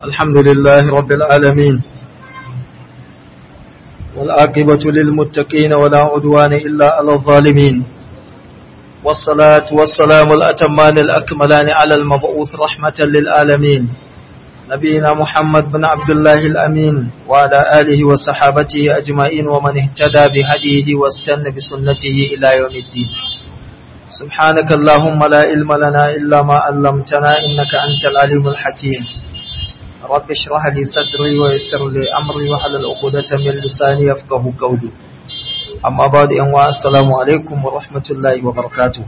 الحمد لله رب العالمين والعاقبة للمتقين ولا عدوان إلا على الظالمين والصلاة والسلام الأتمان الأكملان على المبعوث رحمة للعالمين نبينا محمد بن عبد الله الأمين وعلى آله وصحابته أجمعين ومن اهتدى بهديه واستنى بسنته إلى يوم الدين سبحانك اللهم لا علم لنا إلا ما علمتنا إنك أنت العليم الحكيم رب اشرح لي صدري ويسر لي أمري وحلل عقدة من لساني يفقه قولي أما بعد أن السلام عليكم ورحمة الله وبركاته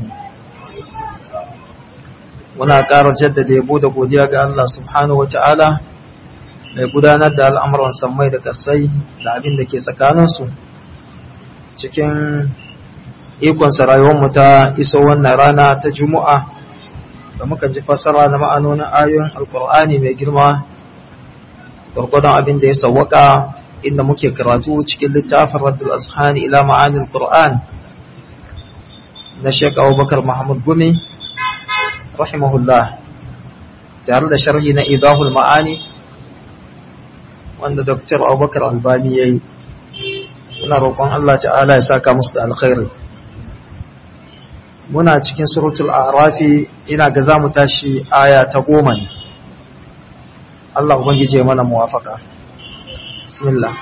muna ƙara jaddada yabo da godiya ga Allah subhanahu wa ta'ala mai gudanar da al'amuran sammai da ƙasai da abin da ke tsakaninsu cikin ikonsa rayuwarmu ta iso wannan rana ta juma'a da muka ji fassara na ma'anonin ayoyin alkur'ani mai girma gwargwadon abin da ya sawwaka inda muke karatu cikin littafin raddul ashani ila ma'anin qur'an na Sheikh Abubakar Muhammad Gumi rahimahullah tare da sharhi na idahul ma'ani wanda Dr. Abubakar Albani yayi muna roƙon Allah ta'ala ya saka musu da alkhairi muna cikin suratul a'rafi ina ga zamu tashi aya ta goma ne Allah ubangije mana muwafaka bismillah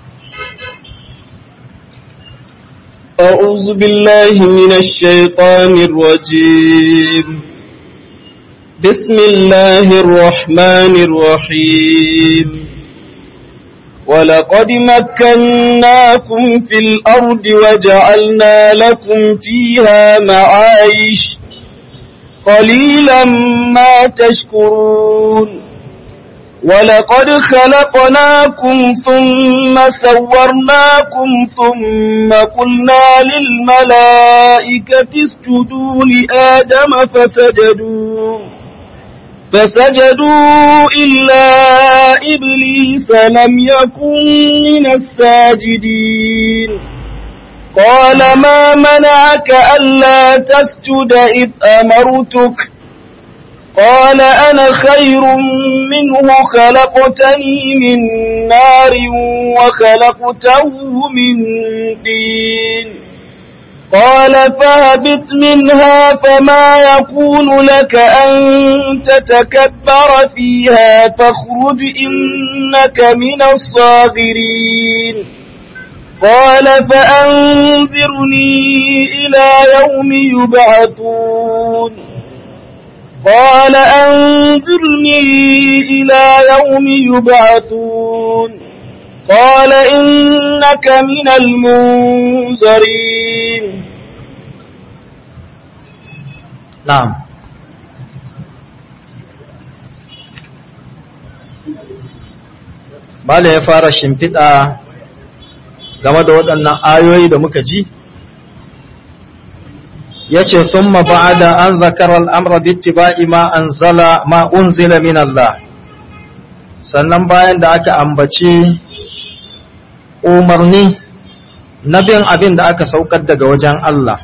أعوذ بالله من الشيطان الرجيم بسم الله الرحمن الرحيم ولقد مكناكم في الأرض وجعلنا لكم فيها معايش قليلا ما تشكرون ولقد خلقناكم ثم سورناكم ثم قلنا للملائكة اسجدوا لآدم فسجدوا فسجدوا إلا إبليس لم يكن من الساجدين قال ما منعك ألا تسجد إذ أمرتك قال أنا خير منه خلقتني من نار وخلقته من دين قال فاهبط منها فما يكون لك أن تتكبر فيها فاخرج إنك من الصاغرين قال فأنذرني إلى يوم يبعثون قال أنذرني إلى يوم يبعثون قال إنك من المنذرين na'am Bala ya fara shimfiɗa game da waɗannan ayoyi da muka ji ya ce sun ba'ada an zakarar al'amra bittiba'i ma anzala ma unzila min Allah sannan bayan da aka ambaci umarni na bin abin da aka saukar daga wajen Allah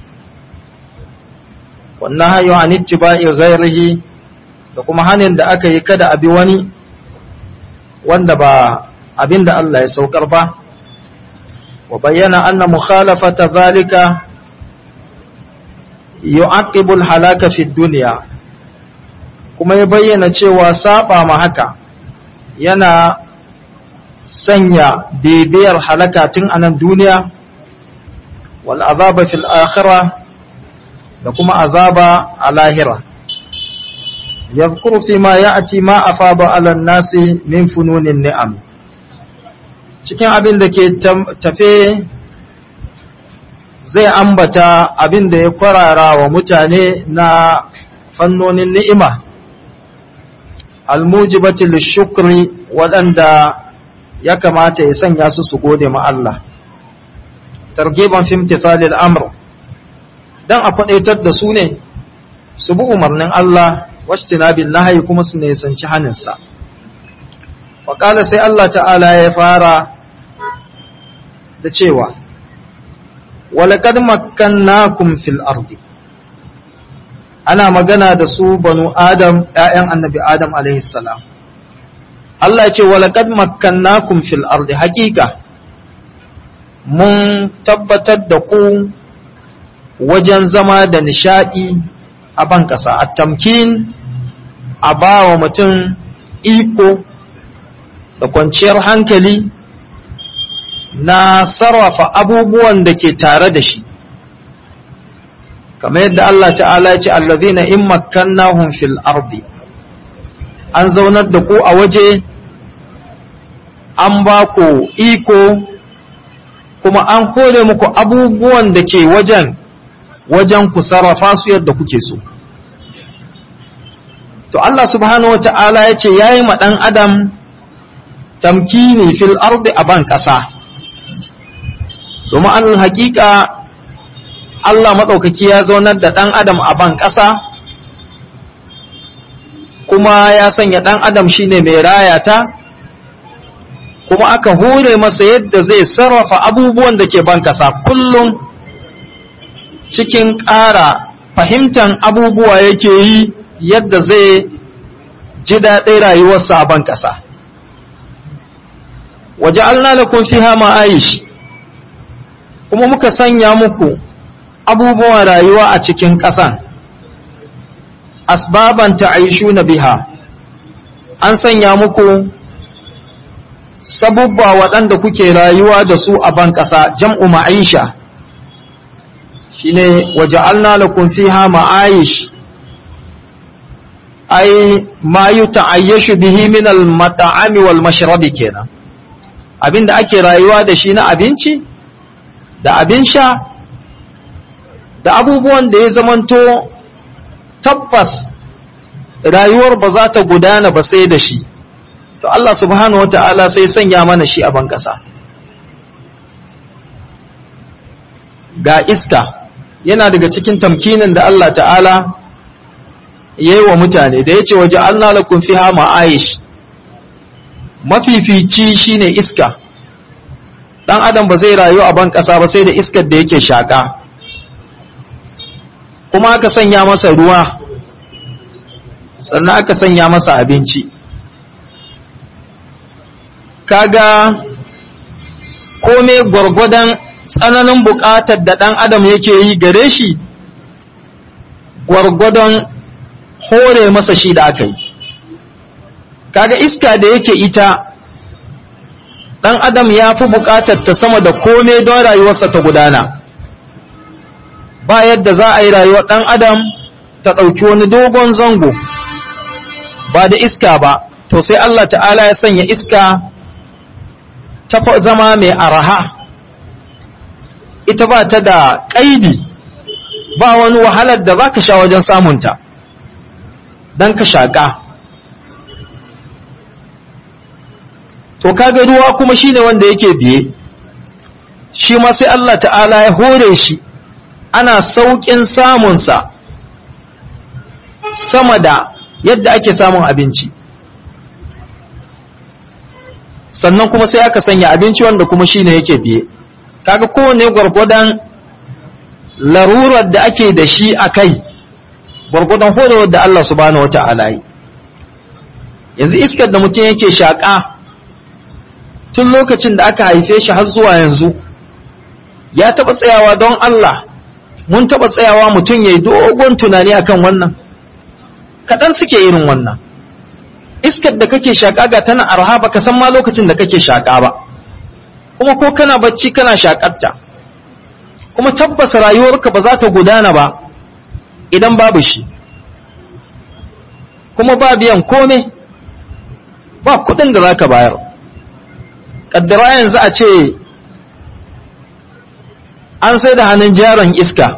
wannan hayo an ittiba'i ghairihi da kuma hanin da aka yi kada abi wani wanda ba abin da Allah ya saukar ba wa bayyana anna mukhalafata zalika yu'aqibul halaka fi dunya kuma ya bayyana cewa saba ma haka yana sanya bibiyar halaka tun anan duniya wal azaba fil akhirah da kuma azaba a lahira yadhkuru fi ma ya'ti ma afada 'ala an-nasi min fununin ni'am cikin abin da ke tafe zai ambata abin da ya kwarara wa mutane na fannonin ni'ima almujibati lishukri waɗanda ya kamata ya sanya su su gode ma Allah targiban fi imtithalil amr dan a kwadaitar da su ne su bi umarnin Allah wastinabil nahyi kuma su ne sanci haninsa wa sai Allah ta'ala ya fara da cewa walaqad makkannakum fil ardi ana magana da su banu adam ‘ya'yan annabi adam salam Allah ce walaqad makkannakum fil ardi haqiqa mun tabbatar da ku wajen zama da nishadi a ban kasa at-tamkin a bawa mutum iko da kwanciyar hankali na sarrafa abubuwan da ke tare da shi kamar yadda Allah ta'ala ya ce allazina in makkannahum fil ardi an zaunar da ku a waje an ba ku iko kuma an kore muku abubuwan da ke wajen wajen ku sarrafa su yadda kuke so to Allah subhanahu wata'ala ya ce yayi ma dan adam tamkini fil ardi a ban kasa domin an hakika Allah maɗaukaki ya zaunar da ɗan adam a ban ƙasa kuma ya sanya ɗan adam shine mai rayata kuma aka hure masa yadda zai sarrafa abubuwan da ke ban ƙasa kullum cikin ƙara fahimtar abubuwa yake yi yadda zai ji daɗin rayuwarsa a ban ƙasa waje lakum fiha ma'aish kuma muka sanya muku abubuwan rayuwa a cikin ƙasan asbaban na biha an sanya muku sabubba waɗanda kuke rayuwa da su a ban ƙasa jam'u ma'aisha shine waja'alna lakum fiha ma'aish ai ma yuta'ayyashu bihi min al-mat'ami wal mashrabi kenan abinda ake rayuwa da shi na abinci da abin sha da abubuwan da ya zamanto tabbas rayuwar ba za ta gudana ba sai da shi to Allah subhanahu wata'ala sai sanya mana shi a ban ƙasa ga iska yana daga cikin tamkinin da Allah ta'ala ya yi wa mutane da ya ce waje Allah lakum fiha ma'aish mafifici shine iska dan adam ba zai rayu a ban ƙasa ba sai da iskar da yake shaƙa kuma aka sanya masa ruwa sannan aka sanya masa abinci kaga kome gwargwadon tsananin buƙatar da ɗan adam yake yi gare shi gwargwadon hore masa shi da aka yi kaga iska da yake ita ɗan adam ya fi buƙatar ta sama da kome don rayuwarsa ta gudana ba yadda za a yi rayuwar ɗan adam ta ɗauki wani dogon zango ba da iska ba to sai Allah ta'ala ya sanya iska ta zama mai araha ita ba ta da ƙaidi ba wani wahalar da za ka sha wajen samunta don ka shaƙa to kaga ruwa kuma shine wanda yake biye shi ma sai Allah ta'ala ya hore shi ana sauƙin samunsa sama da yadda ake samun abinci sannan kuma sai aka sanya abinci wanda kuma shine yake biye kaga kowane gwargwadon larurar da ake da shi a kai gwargwadon horewar da Allah subhanahu wata'ala yi yanzu iskar da mutum yake shaƙa tun lokacin da aka haife shi har zuwa yanzu ya taɓa tsayawa don Allah mun taɓa tsayawa mutum ya yi dogon tunani akan wannan kaɗan suke irin wannan iskar da kake shaƙa ga tana arha ba ka san ma lokacin da kake shaƙa ba kuma ko kana bacci kana shaƙarta kuma tabbas rayuwarka ba za ta gudana ba idan babu shi kuma ba biyan kome ba kuɗin da za ka bayar ƙaddara yanzu a ce an sai da hannun jaron iska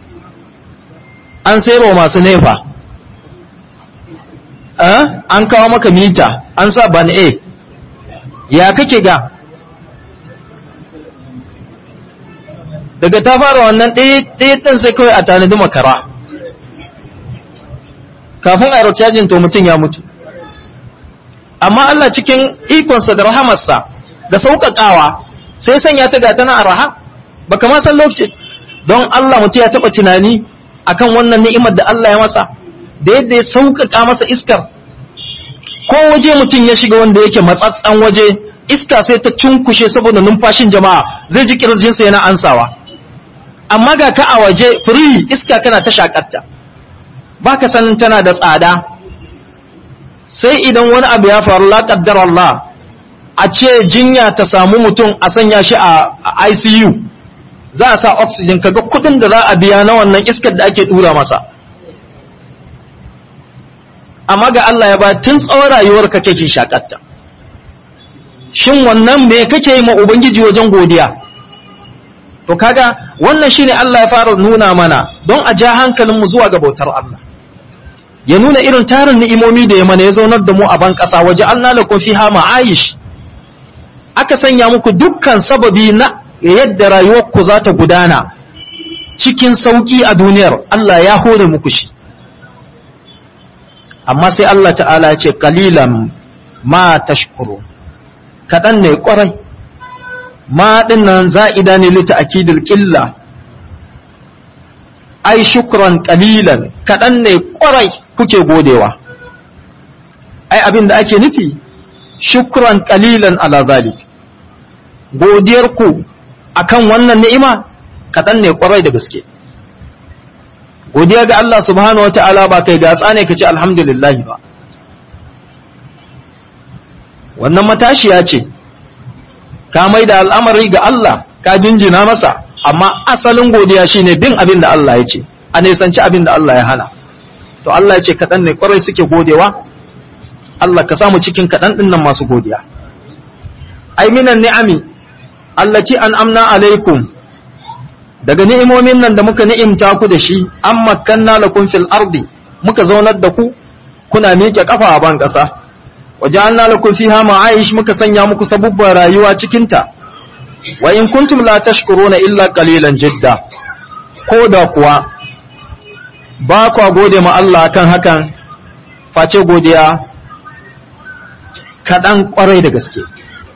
an sayarwa masu nefa an kawo maka mita an sa ban a ya kake ga daga ta fara wannan ɗaya ɗin sai kawai a tanadi makara kafin a cajin to mutum ya mutu amma Allah cikin ikonsa da rahamarsa da sauƙaƙawa sai sanya ta gata na araha ba kama san lokaci don Allah mutum ya taɓa tunani akan wannan ni'imar da Allah ya masa da yadda ya sauƙaƙa masa iskar ko waje mutum ya shiga wanda yake matsatsan waje iska sai ta cunkushe saboda numfashin jama'a zai ji kirjinsa yana ansawa amma ga ka a waje free iska kana ta shakatta baka sanin tana da tsada sai idan wani abu ya faru la qaddar Allah a ce jinya ta samu mutum a sanya shi a ICU za a sa oxygen kaga kudin da za a biya na wannan iskar da ake tura masa amma ga Allah ya ba tun tsawon rayuwar ka kake shakatta shin wannan me kake yi ma ubangiji wajen godiya to kaga wannan shine Allah ya fara nuna mana don a ja hankalin mu zuwa ga bautar Allah ya nuna irin tarin ni'imomi da ya mana ya zaunar da mu a ban kasa waje Allah lakum fiha ma'ayish aka sanya muku dukkan sababi na yadda rayuwarku za ta gudana cikin sauki a duniyar Allah ya hore muku shi amma sai Allah ta'ala ya ce kalilan ma tashkuru kaɗan ne ƙwarai ma ɗinnan za'ida ne lita akidul ƙilla ai shukran kalilan kaɗan ne ƙwarai kuke godewa ai abin da ake nufi shukran kalilan ala zalik godiyarku akan wannan ni'ima kaɗan ne ƙwarai da gaske godiya ga Allah subhanahu wata'ala ba kai gatsa ne ka ce alhamdulillah ba wannan matashiya ce ka mai da al'amari ga Allah ka jinjina masa amma asalin godiya shine bin abin da Allah ya ce a nisanci abin da Allah ya hana to Allah ya ce kaɗan ne ƙwarai suke godewa Allah ka samu cikin kaɗan ɗin nan masu godiya ai minan ni'ami allati an amna alaikum daga ni'imomin nan da muka ni'imta ku da shi an makanna lakum fil ardi muka zaunar da ku kuna miƙe kafa a ban ƙasa waja'alna lakum fiha ma'aish muka sanya muku sabubban rayuwa cikin ta wa in kuntum la tashkuruna illa qalilan jidda ko da kuwa ba kwa gode ma Allah kan hakan face godiya kaɗan ƙwarai da gaske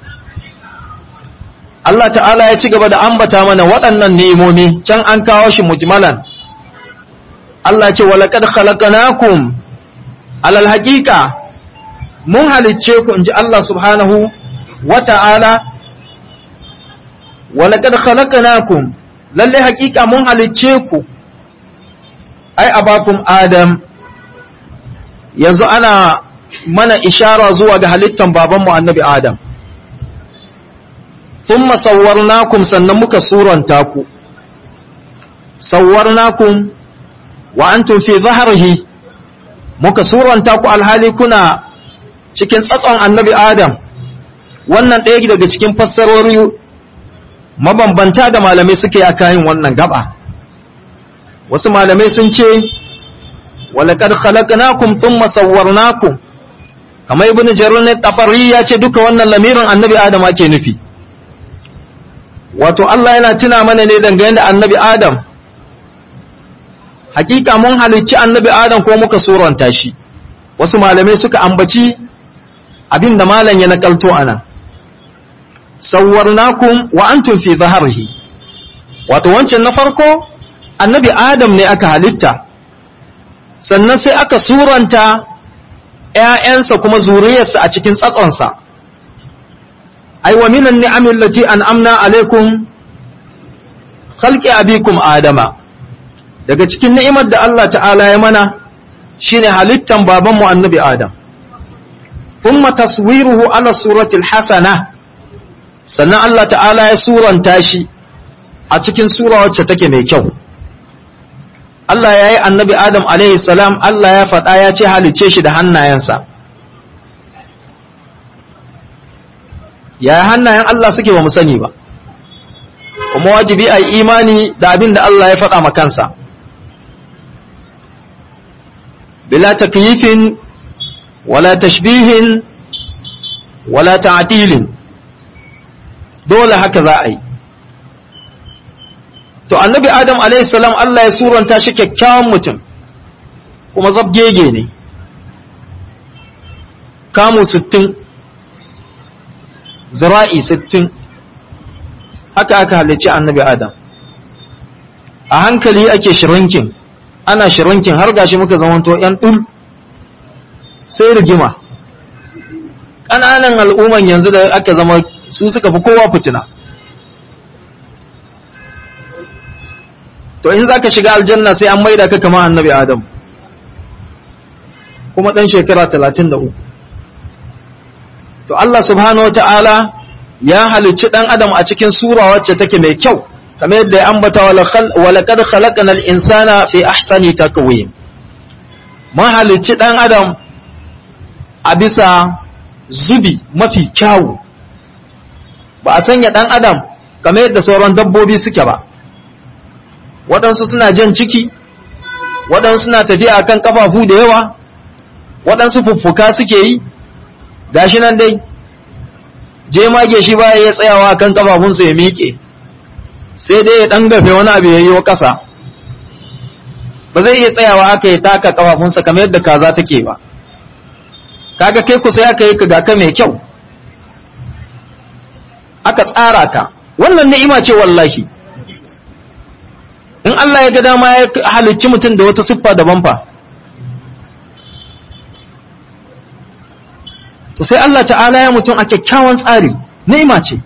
Allah ta'ala ya ci gaba da ambata mana waɗannan ni'imomi can an kawo shi mujmalan Allah ce walaqad khalaqnakum alal haqiqa mun halicce ku inji Allah subhanahu wata'ala walaqad khalaqnakum lalle haqiqa mun halicce ku ai abakum adam yanzu ana mana ishara zuwa ga halittan babanmu annabi adam thumma sawwarnakum sannan muka suranta ku sawwarnakum wa antum fi dhahrihi muka suranta ku alhali kuna cikin tsatson annabi adam wannan ɗaya daga cikin fassarori mabambanta da malamai suke a kayan wannan gaba wasu malamai sun ce walaqad khalaqnakum thumma sawwarnakum kamar ibnu jarir ne tabari ya ce duka wannan lamirin annabi adam ake nufi wato Allah yana tuna mana ne dangane da annabi adam hakika mun halicci annabi adam ko muka suranta shi wasu malamai suka ambaci abin da malam ya nakalto anan sawwarnakum wa antum fi dhahrihi wato wancan na farko annabi adam ne aka halitta sannan sai aka suranta ‘ya'yansa kuma zuriyarsa a cikin tsatsonsa ai wa minan ni'amin lati an amna alaikum khalqi abikum adama daga cikin ni'imar da Allah ta'ala ya mana shine halittan babanmu annabi adam thumma taswiruhu ala suratil hasana sannan Allah ta'ala ya suranta shi a cikin sura wacce take mai kyau Allah ya yi annabi Adam salam Allah ya faɗa ya ce halice shi da hannayensa ya hannayen Allah suke ba mu sani ba kuma wajibi a yi imani da abin da Allah ya faɗa makansa bila takyifin wala tashbihin wala ta'tilin dole haka za a yi to annabi adam salam Allah ya suranta shi kyakkyawan mutum kuma zabgege ne kamu sittin zira'i sittin haka aka halicci annabi adam a hankali ake shirinkin ana shirinkin har gashi muka zamanto yan ɗul sai rigima ƙananan al'umman yanzu da aka zama su suka fi kowa fitina to in za ka shiga aljanna sai an maida ka kama annabi adam kuma ɗan shekara talatin da uku to Allah subhanahu wa ta'ala ya halicci ɗan adam a cikin sura wacce take mai kyau kamar yadda ya ambata walakad khalaqana al-insana fi ahsani taqwim mun halicci ɗan adam a bisa zubi mafi kyawu ba a sanya ɗan adam kamar yadda sauran dabbobi suke ba waɗansu suna jan ciki waɗansu suna tafiya akan kafafu da yawa waɗansu fuffuka suke yi gashi nan dai je mage shi baya ya tsayawa kan kafafunsa ya miƙe sai dai ya ɗan gafe wani abu ya yi wa ƙasa ba zai iya tsayawa haka ya taka kafafunsa kamar yadda kaza take ba kaga kai kusa ya kai ka ga ka mai kyau aka tsara ka wannan ni'ima ce wallahi in Allah ya ga dama ya halicci mutum da wata siffa daban fa to sai Allah ta'ala ya mutum a kyakkyawan tsari ni'ima ce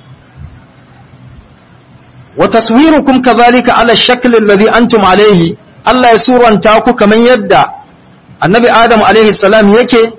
wa taswirukum kadhalika ala shakl alladhi antum alayhi Allah ya suranta ku kaman yadda annabi Adam alayhi salam yake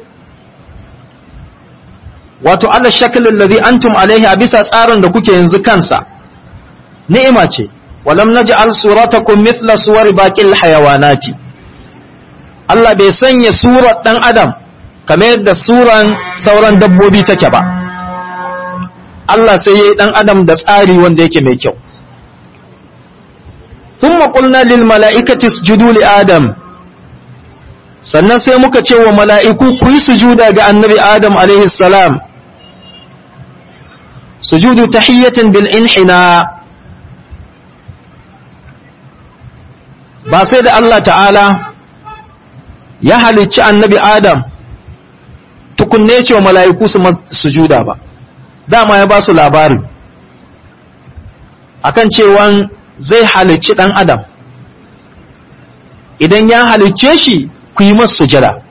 wato ala shakl alladhi antum alayhi a bisa tsarin da kuke yanzu kansa ni'ima ce walam naj'al suratakum mithla suwari baqil hayawanati Allah bai sanya surar dan Adam kamar yadda suran sauran dabbobi take ba Allah sai yayi dan Adam da tsari wanda yake mai kyau thumma qulna lil mala'ikati isjudu li Adam sannan sai muka ce wa mala'iku ku yi sujuda ga annabi Adam alaihi salam sujudu tahiyatin bil inhina ba sai da Allah ta'ala ya halicci annabi Adam tukunne ce wa mala'iku su sujuda ba dama ya ba su labari akan cewan zai halicci ɗan Adam idan ya halicce shi ku yi masu sujada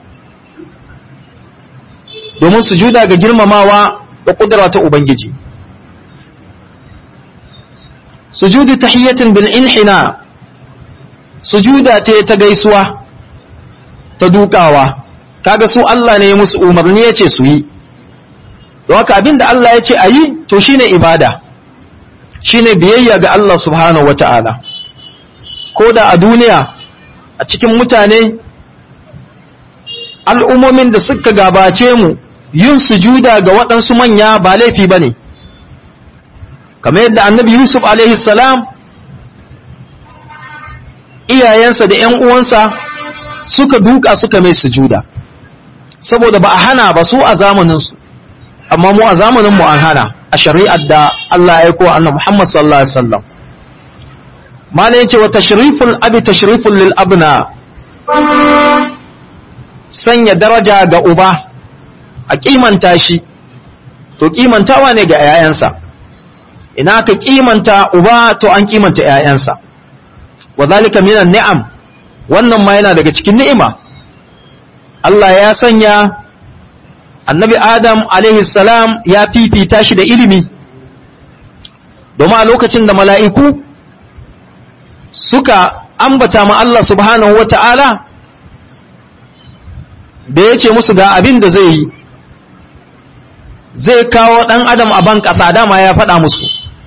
domin sujuda ga girmamawa da ƙudura ta Ubangiji sujudu tahiyyatin bil inhina sujuda ta ta gaisuwa ta dukawa kaga su Allah ne musu umarni yace su yi don haka abinda Allah yace a yi to shine ibada shine biyayya ga Allah subhanahu wata'ala ko da a duniya a cikin mutane al'ummomin da suka gabace mu yin sujuda ga waɗansu manya ba laifi bane kamar yadda annabi Yusuf alaihi salam iyayensa da ‘yan uwansa suka duka suka mai sujuda saboda ba a hana ba su a zamaninsu amma mu a zamaninmu an hana a shari'ar da Allah ya kowa annabi Muhammad sallallahu alaihi wasallam mala yace wa tashriful abi tashriful lil abna sanya daraja ga uba a kimanta shi to kimantawa ne ga 'ya'yansa ina ka kimanta uba to an kimanta 'ya'yansa wa zalika minan ni'am wannan ma yana daga cikin ni'ima Allah ya sanya annabi Adam alaihi salam ya fifita shi da ilimi domin a lokacin da mala'iku suka ambata ma Allah subhanahu wa ta'ala da ya ce musu ga abin da zai yi zai kawo ɗan adam a ban ƙasa dama ya faɗa musu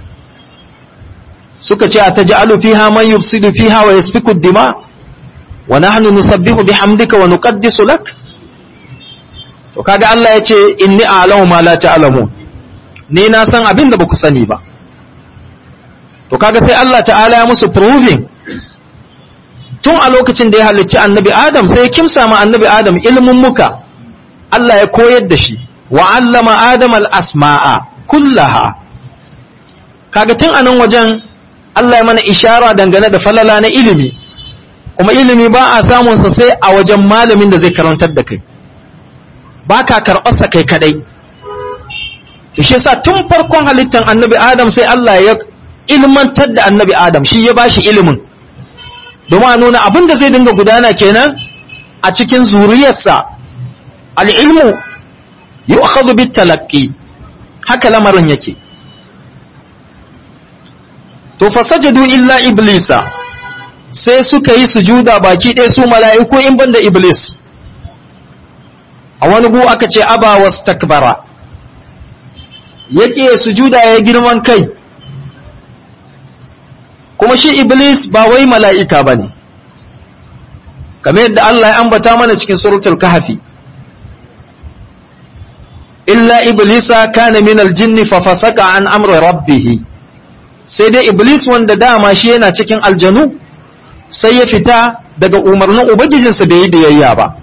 suka ce a ta ji fiha man yufsidu fiha wa yasfiku dima wa nahnu nusabbihu bihamdika wa nuqaddisu lak to kaga Allah ya ce inni a'lamu ma la ta'lamun ni na san abin da baku sani ba to kaga sai Allah ta'ala ya musu proving tun a lokacin da ya halicci annabi Adam sai ya kimsa ma annabi Adam ilmin muka Allah ya koyar da shi wa allama Adam al-asma'a kullaha kaga tun anan wajen Allah ya mana ishara dangane da falala na ilimi kuma ilimi ba a samun sa sai a wajen malamin da zai karantar da kai ba ka karɓarsa kai kadai to shi yasa tun farkon halittar annabi Adam sai Allah ya ilmantar da annabi Adam shi ya bashi ilimin domin a nuna abin da zai dinga gudana kenan a cikin zuriyarsa al'ilmu yu'khadhu bit talaqqi haka lamarin yake to fasajadu illa iblisa sai suka yi sujuda baki ɗaya su mala'iku in banda iblis a wani gu aka ce aba wastakbara yake sujuda ya girman kai kuma shi iblis ba wai mala'ika ba ne kamar yadda Allah ya ambata mana cikin suratul kahfi illa iblisa kana min aljinni fa fasaka an amri rabbih sai dai iblis wanda dama shi yana cikin aljanu sai ya fita daga umarnin ubangijinsa bai yi biyayya ba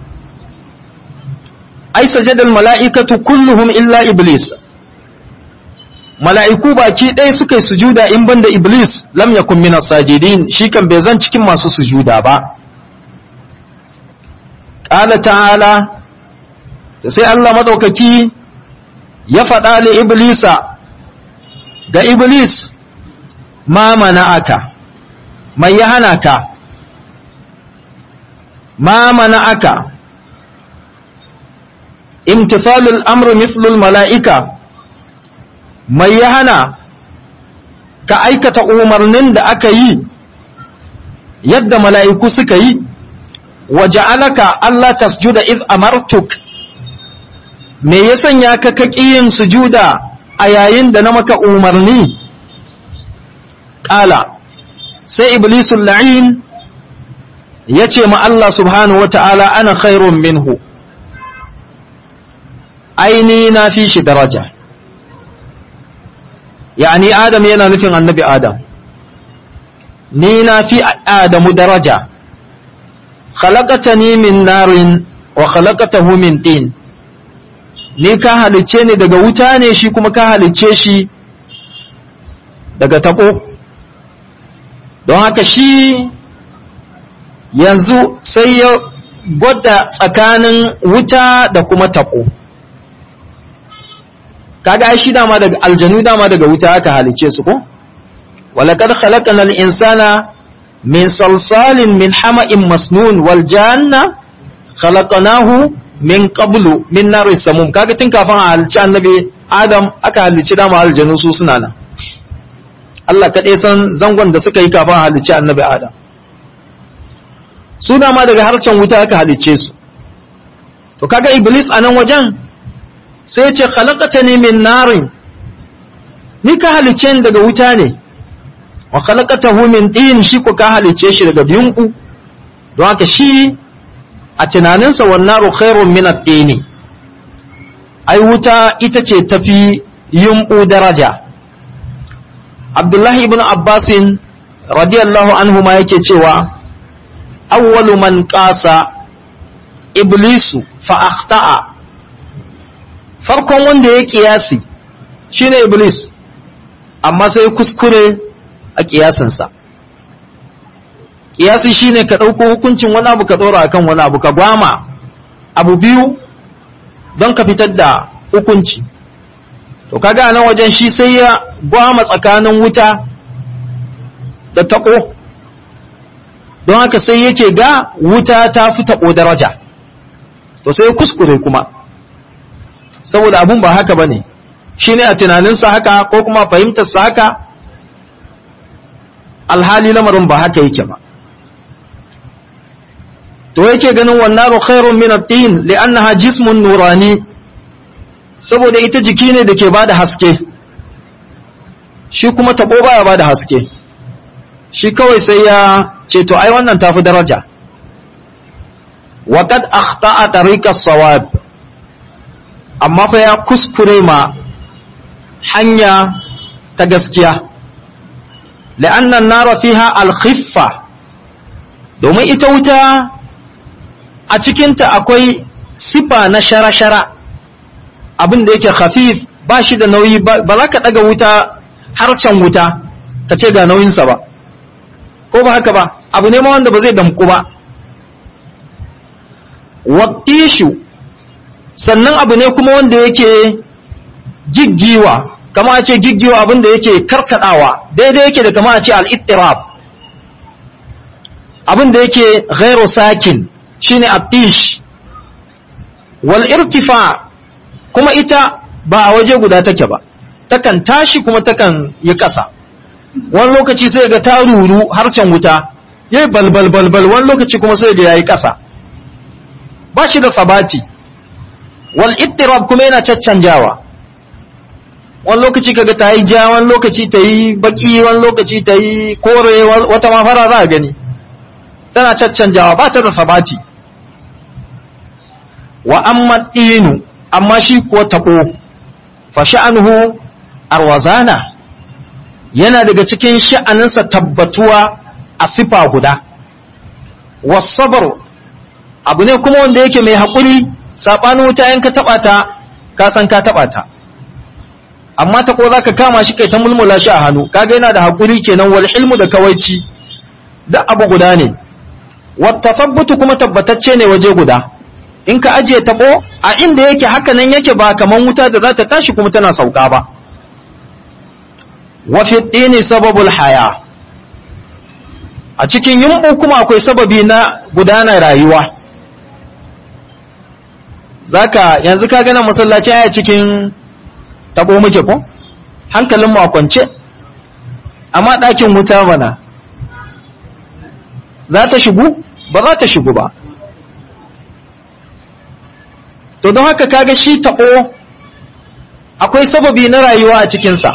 ai sajadal mala'ikatu kulluhum illa iblis mala'iku baki ɗaya suka yi sujuda in banda iblis lam yakun min sajidin shi kan bai zan cikin masu sujuda ba qala ta'ala sai Allah madaukaki ya faɗa li iblisa ga iblis ma mana'aka mai ya hana ka ma mana'aka imtithalul amru mithlul mala'ika mai ya hana ka aikata umarnin da aka yi yadda mala'iku suka yi wa ja'alaka Allah tasjuda iz amartuk me ya sanya ka kaki yin sujuda a yayin da na maka umarni ƙala sai iblisul la'in ya ce ma Allah subhanahu wa ta'ala ana khairun minhu aini na fi shi daraja yani adam yana nufin annabi adam ni na fi adamu daraja khalaqatani min narin wa khalaqatahu min tin ni ka halicce ni daga wuta ne shi kuma ka halicce shi daga tabo don haka shi yanzu sai ya gwada tsakanin wuta da kuma tabo kaga shi dama daga aljanu dama daga wuta aka halice su ko walaqad khalaqnal insana min salsalin min hama'in masnun wal janna khalaqnahu min qablu min nari samum kaga tun kafin a halici annabi adam aka halici dama aljanu su suna nan Allah kaɗai san zangon da suka yi kafin a halici annabi adam su dama daga harcen wuta aka halice su to kaga iblis a nan wajen sai ce khalaqatani min narin ni ka halice ni daga wuta ne wa khalaqatahu min tin shi ko ka halice shi daga yunku don haka shi a tunaninsa wan naru khairun min at-tin ai wuta ita ce tafi yunku daraja Abdullahi ibn Abbas radiyallahu anhu ma yake cewa awwalu man qasa iblisu fa akhta'a farkon wanda ya kiyasi shine iblis amma sai kuskure a kiyasinsa kiyasi shine ka ɗauko hukuncin wani abu ka ɗora akan wani abu ka gwama abu biyu don ka fitar da hukunci to kaga nan wajen shi sai ya gwama tsakanin wuta da taɓo don haka sai yake ga wuta ta fi taɓo daraja to sai kuskure kuma saboda abun ba haka ba ne shi ne a tunaninsa haka ko kuma fahimtarsa haka alhali lamarin ba haka yake ba to yake ganin wannan khairun min at-tin li'annaha jismun nurani saboda ita jiki ne da ke bada haske shi kuma tabo baya bada haske shi kawai sai ya ce to ai wannan tafi daraja wa qad akhta'a tariqa as-sawab amma fa ya kuskure ma hanya ta gaskiya la'anna an-nara fiha al-khiffa domin ita wuta a cikinta akwai sifa na shara-shara abin da yake khafif ba shi da nauyi ba za ka daga wuta harcen wuta ka ce ga nauyinsa ba ko ba haka ba abu ne ma wanda ba zai damku ba wattishu sannan abu ne kuma wanda yake giggiwa kama a ce giggiwa abin da yake karkadawa daidai yake da kama a ce al-ittirab abin da yake ghairu sakin shine attish wal irtifa kuma ita ba a waje guda take ba takan tashi kuma takan yi ƙasa wani lokaci sai ga ta ruru harcen wuta ya yi balbal balbal wani lokaci kuma sai ga ya yi ƙasa ba shi da sabati wal ittirab kuma yana caccanjawa wani lokaci kaga ta yi ja wani lokaci ta yi baki wani lokaci ta yi kore wata mafara za a gani tana caccanjawa ba ta da sabati wa amma ɗinu amma shi ko taɓo fa sha'anuhu arwazana yana daga cikin sha'aninsa tabbatuwa a sifa guda wasabar abu ne kuma wanda yake mai haƙuri saɓanin wuta yanka taɓa ta ka san ka taɓa ta amma ta ko za ka kama shi kai ta mulmula shi a hannu kaga yana da haƙuri kenan wal hilmu da kawaici da abu guda ne wata sabbutu kuma tabbatacce ne waje guda in ka ajiye taɓo a inda yake haka nan yake ba kaman wuta da za ta tashi kuma tana sauka ba wafi ɗini sababul haya a cikin yumɓu kuma akwai sababi na gudanar rayuwa zaka yanzu ka gana masallaci a cikin taɓo muke ko hankalinmu a kwance amma ɗakin wuta mana za ta shigu ba za ta shigu ba to don haka kaga shi taɓo akwai sababi na rayuwa a cikinsa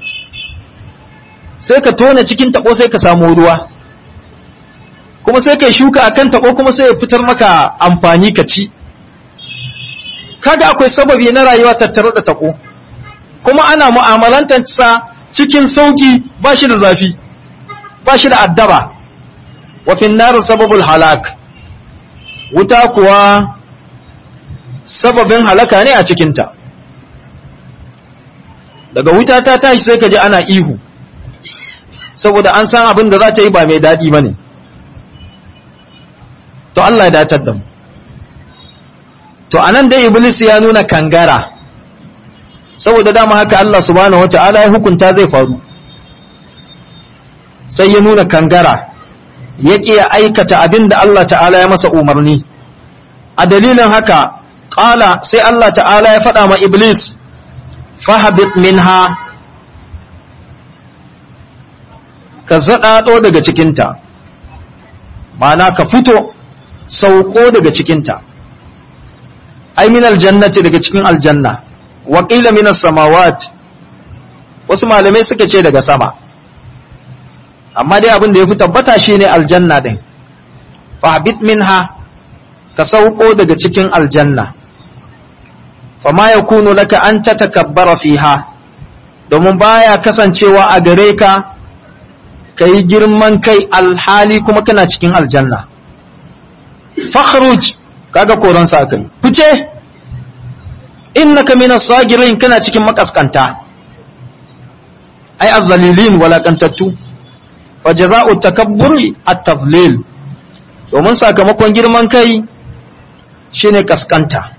sai ka tona cikin taɓo sai ka samu ruwa kuma sai ka shuka akan taɓo kuma sai ya fitar maka amfani ka ci kaga akwai sababi na rayuwa tattare da taɓo kuma ana mu'amalantarsa cikin sauki ba shi da zafi ba shi da addaba wa finnar sababul halak wuta kuwa sababin halaka ne a cikinta daga wuta ta tashi sai ka ji ana ihu saboda an san abin da za ta yi ba mai daɗi ba ne to Allah ya datar da mu to anan dai iblis ya nuna kangara saboda dama haka Allah subhanahu wata'ala ya hukunta zai faru sai ya nuna kangara ya ya aikata abin da Allah ta'ala ya masa umarni a dalilin haka ƙala sai Allah ta'ala ya faɗa ma iblis fahabit minha ka zaɗaɗo daga cikinta ma'ana ka fito sauko daga cikinta ai min aljannati daga cikin aljanna wa qila min samawat wasu malamai suka ce daga sama amma dai abin da yafi tabbata shine aljanna din fahbit minha ka sauko daga cikin aljanna fama yakunu laka an tatakabbara fiha domin baya kasancewa a gare ka kai girman kai alhali kuma kana cikin aljanna fakhruj kaga koran sa kai fice innaka minas sagirin kana cikin makaskanta ai azzalilin walakantattu fa jazaa'u takabburi at-tadlil domin sakamakon girman kai shine kaskanta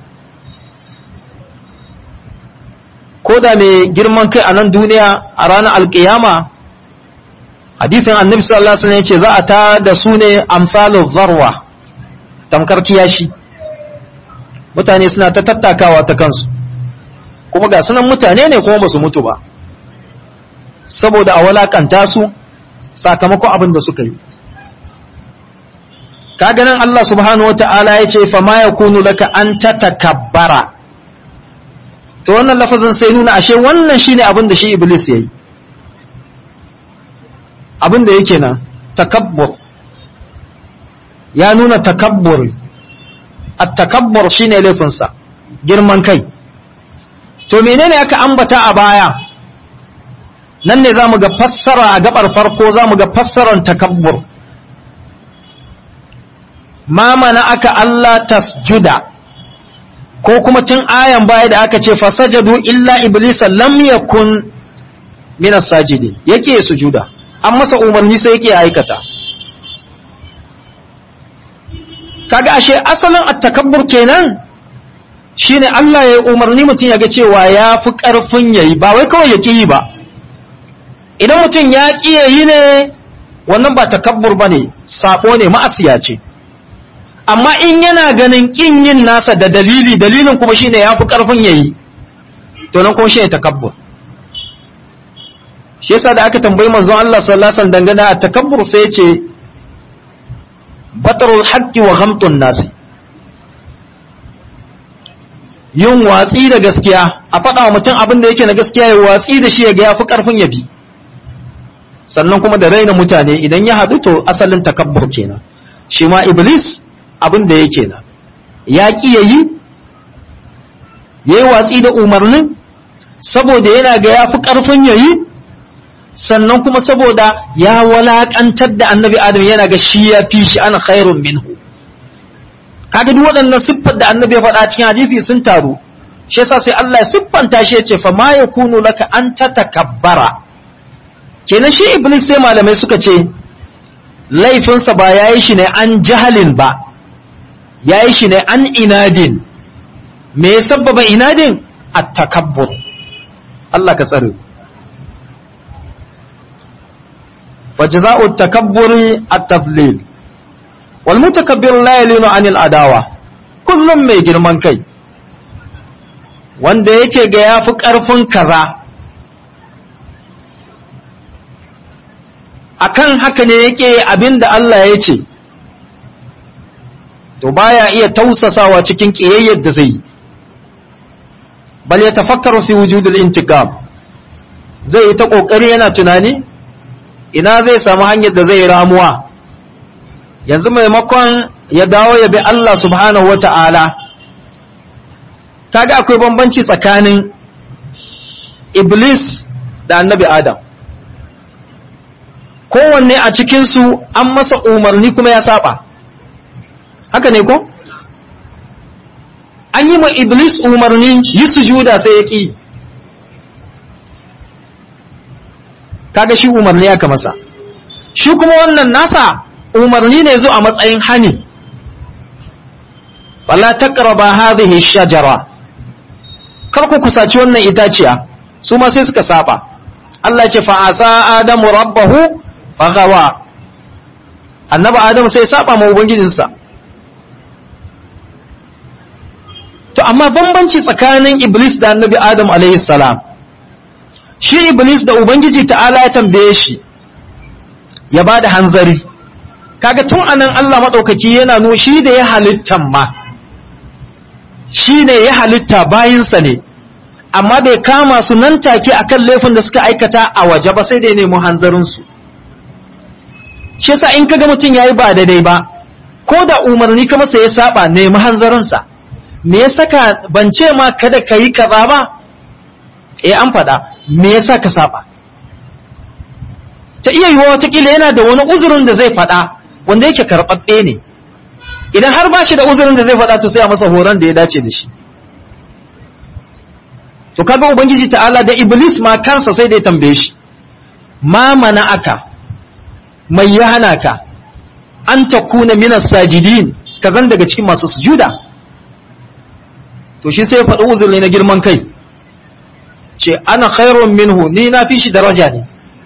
ko da mai girman kai a nan duniya a ranar alkiyama hadithin annabi sallallahu alaihi wasallam yace za a ta da su ne amsalu zarwa tamkar kiyashi mutane suna ta tattakawa ta kansu kuma ga sunan mutane ne kuma ba su mutu ba saboda a walakanta su sakamakon abin da suka yi kaga nan Allah subhanahu wata'ala ya ce fa ma yakunu laka an tatakabbara to wannan lafazin sai nuna ashe wannan shine abin da shi iblis yayi abin da yake nan takabbur ya nuna takabbur at-takabbur shine laifinsa girman kai to menene aka ambata a baya nan ne zamu ga fassara a gabar farko zamu ga fassaran takabbur ma mana aka Allah tasjuda ko kuma tun ayan baya da aka ce fasajadu illa iblisa lam yakun min as-sajidin yake sujuda an masa umarni sai yake aikata kaga ashe asalin at-takabbur kenan shine Allah ya umarni mutum ya ga cewa ya fi karfin yayi ba wai kawai ya yi ba idan mutum ya ƙi yi ne wannan ba takabbur bane sako ne ma'asiya ce amma in yana ganin ƙin yin nasa da dalili dalilin kuma shine ya fi ƙarfin yayi to nan kuma shi ne takabbur shi yasa da aka tambayi manzon Allah sallallahu alaihi wasallam dangane a takabbur sai ya ce batarul haqqi wa ghamtun nasi yin watsi da gaskiya a faɗa wa mutum abin da yake na gaskiya ya watsi da shi ya ga yafi karfin ya bi sannan kuma da raina mutane idan ya haɗu to asalin takabbur kenan shi ma iblis abin da yake na ya ƙi ya yi ya yi watsi da umarnin saboda yana ga ya fi ƙarfin ya yi sannan kuma saboda ya walaƙantar da annabi adam yana ga shi ya fi shi ana khairun minhu kaga duk waɗannan siffar da annabi ya faɗa cikin hadisi sun taru shi yasa sai Allah ya siffanta shi ya ce fa ma yakunu laka an tatakabbara kenan shi iblis sai malamai suka ce laifinsa ba yayi shi ne an jahalin ba yayi shi ne an inadin me ya sabbaba inadin at-takabbur Allah ka tsare فجزاء التكبر التفليل والمتكبر لا يلين عن العداوة kullum mai girman kai wanda yake ga ya fi ƙarfin kaza akan haka ne yake abin da Allah ya ce to baya iya tausasawa cikin ƙiyayyar da zai yi bal ya tafakkaru fi wujudul intiqam zai yi ta ƙoƙari yana tunani ina zai samu hanyar da zai ramuwa yanzu maimakon ya dawo ya bi Allah subhanahu wa ta'ala kaga akwai bambanci tsakanin iblis da annabi adam kowanne a cikinsu an masa umarni kuma ya saba haka ne ko an yi ma iblis umarni yi sujuda sai ya ƙi kaga shi umarni aka masa shi kuma wannan nasa umarni ne zo a matsayin hani wala taqraba hadhihi shajara kar ku kusaci wannan itaciya su ma sai suka saba Allah ce fa asa adamu rabbahu fagawa annabi adamu sai saba ma ubangijinsa to amma bambanci tsakanin iblis da annabi adam alaihi salam shi iblis da ubangiji ta'ala ya tambaye shi ya bada hanzari kaga tun anan Allah madaukaki yana no shi da ya halittan ma shi ne ya halitta bayinsa ne amma bai kama su nan take akan laifin da suka aikata a waje ba sai da ya nemi hanzarin su shi yasa in kaga mutum yayi ba daidai ba ko da umarni ka masa ya saba nemi hanzarin sa me ya saka ban ce ma kada ka yi kaza ba eh an faɗa me yasa ka saba ta iya yiwuwa watakila yana da wani uzurin da zai faɗa wanda yake karɓaɓɓe ne idan har ba shi da uzurin da zai faɗa to sai a masa horon da ya dace da shi to kaga ubangiji ta'ala da iblis ma kansa sai da ya tambaye shi ma mana aka mai ya hana ka an takuna minas sajidin ka zan daga cikin masu sujuda to shi sai ya faɗi uzuri na girman kai ce ana khairun minhu ni na fi shi daraja ne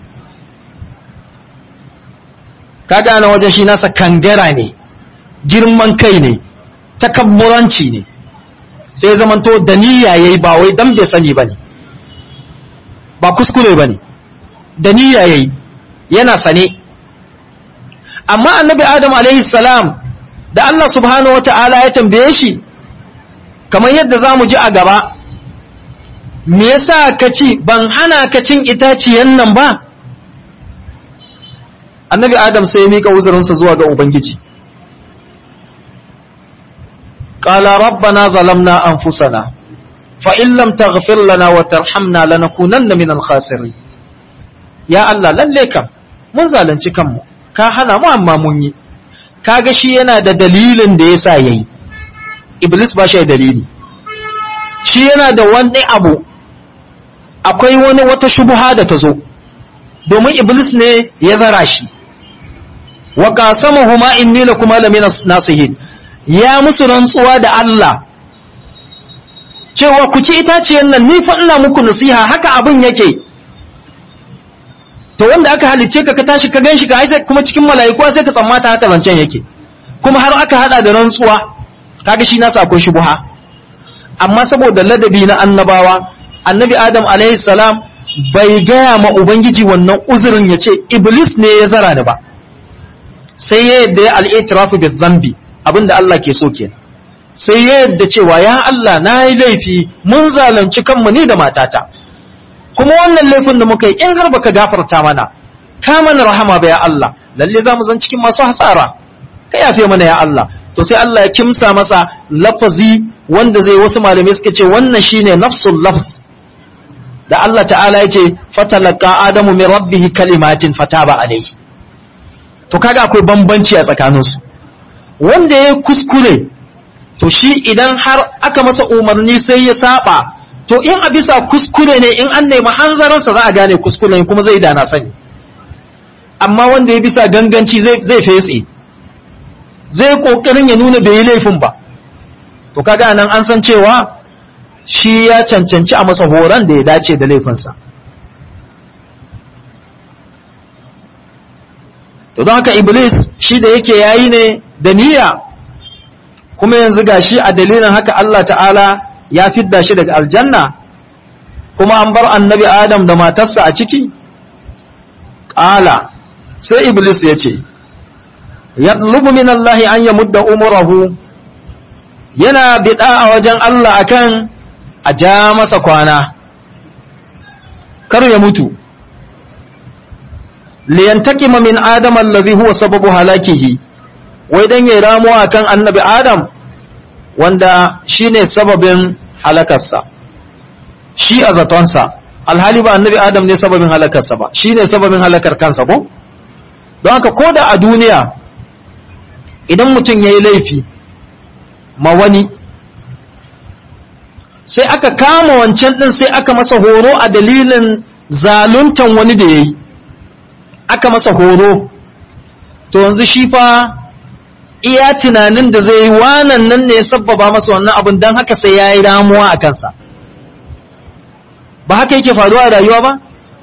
kaga ana wajen shi nasa kangara ne girman kai ne takabburanci ne sai ya zamanto da niyya yayi ba wai dan bai sani bane ba kuskure bane da niyya yayi yana sane amma annabi adam alaihi salam da Allah subhanahu wataala ya tambaye shi kamar yadda zamu ji a gaba me yasa ka ci ban hana ka cin itaciyan nan ba annabi adam sai ya mika uzurinsa zuwa ga ubangiji qala rabbana zalamna anfusana fa in lam taghfir lana wa tarhamna lanakunanna minal khasirin ya Allah lalle kam mun zalunci kanmu ka hana mu amma mun yi kaga shi yana da dalilin da yasa yayi iblis ba shi da dalili shi yana da wani abu akwai wani wata shubuha da ta zo domin iblis ne ya zara shi wa qasamahuma inni lakuma lamina nasihin ya musu rantsuwa da Allah cewa ku ci itaciyen nan ni fa ina muku nasiha haka abin yake to wanda aka halice ka ka tashi ka ganshi ka sai kuma cikin mala'iku sai ka tsammata haka zancen yake kuma har aka hada da rantsuwa kaga shi nasa akwai shubuha amma saboda ladabi na annabawa annabi adam alaihi salam bai gaya ma ubangiji wannan uzurin ya ce iblis ne ya zara ni ba sai ya yadda ya al'itirafu bi zambi abinda Allah ke so kenan sai ya yadda cewa ya Allah na yi laifi mun zalunci kanmu ni da matata kuma wannan laifin da muka yi in har baka gafarta mana ka mana rahama ba ya Allah lalle za mu zan cikin masu hasara ka yafe mana ya Allah to sai Allah ya kimsa masa lafazi wanda zai wasu malamai suka ce wannan shine nafsul lafz da Allah ta'ala ya ce fatalaka adamu min rabbihi kalimatin fataba alaihi to kaga akwai bambanci a tsakaninsu wanda ya kuskure to shi idan har aka masa umarni sai ya saba to in a bisa kuskure ne in an nemi hanzarinsa za a gane kuskure kuma zai dana sani amma wanda ya bisa ganganci zai fetse zai kokarin ya nuna bai yi laifin ba to kaga nan an san cewa shi ya cancanci a masa horon da ya dace da laifinsa to don haka iblis shi da yake yayi ne da niyya kuma yanzu gashi a dalilin haka Allah ta'ala ya fidda shi daga aljanna kuma an bar annabi adam da matarsa a ciki ƙala sai iblis ya ce yatlubu min Allah an yamudda umurahu yana bida a wajen Allah akan a ja masa kwana kar ya mutu liyantakima min adam allazi huwa sababu halakihi wai dan yayi ramuwa kan annabi adam wanda shine sababin halakarsa shi a zatonsa alhali ba annabi adam ne sababin halakarsa ba shine sababin halakar kansa ko don haka koda a duniya idan mutum yayi laifi ma wani sai aka kama wancan din sai aka masa horo a dalilin zaluntan wani da yayi aka masa horo to yanzu shi fa iya tunanin da zai yi wanan nan ne ya sabbaba masa wannan abin don haka sai ya yi ramuwa a kansa ba haka yake faruwa a rayuwa ba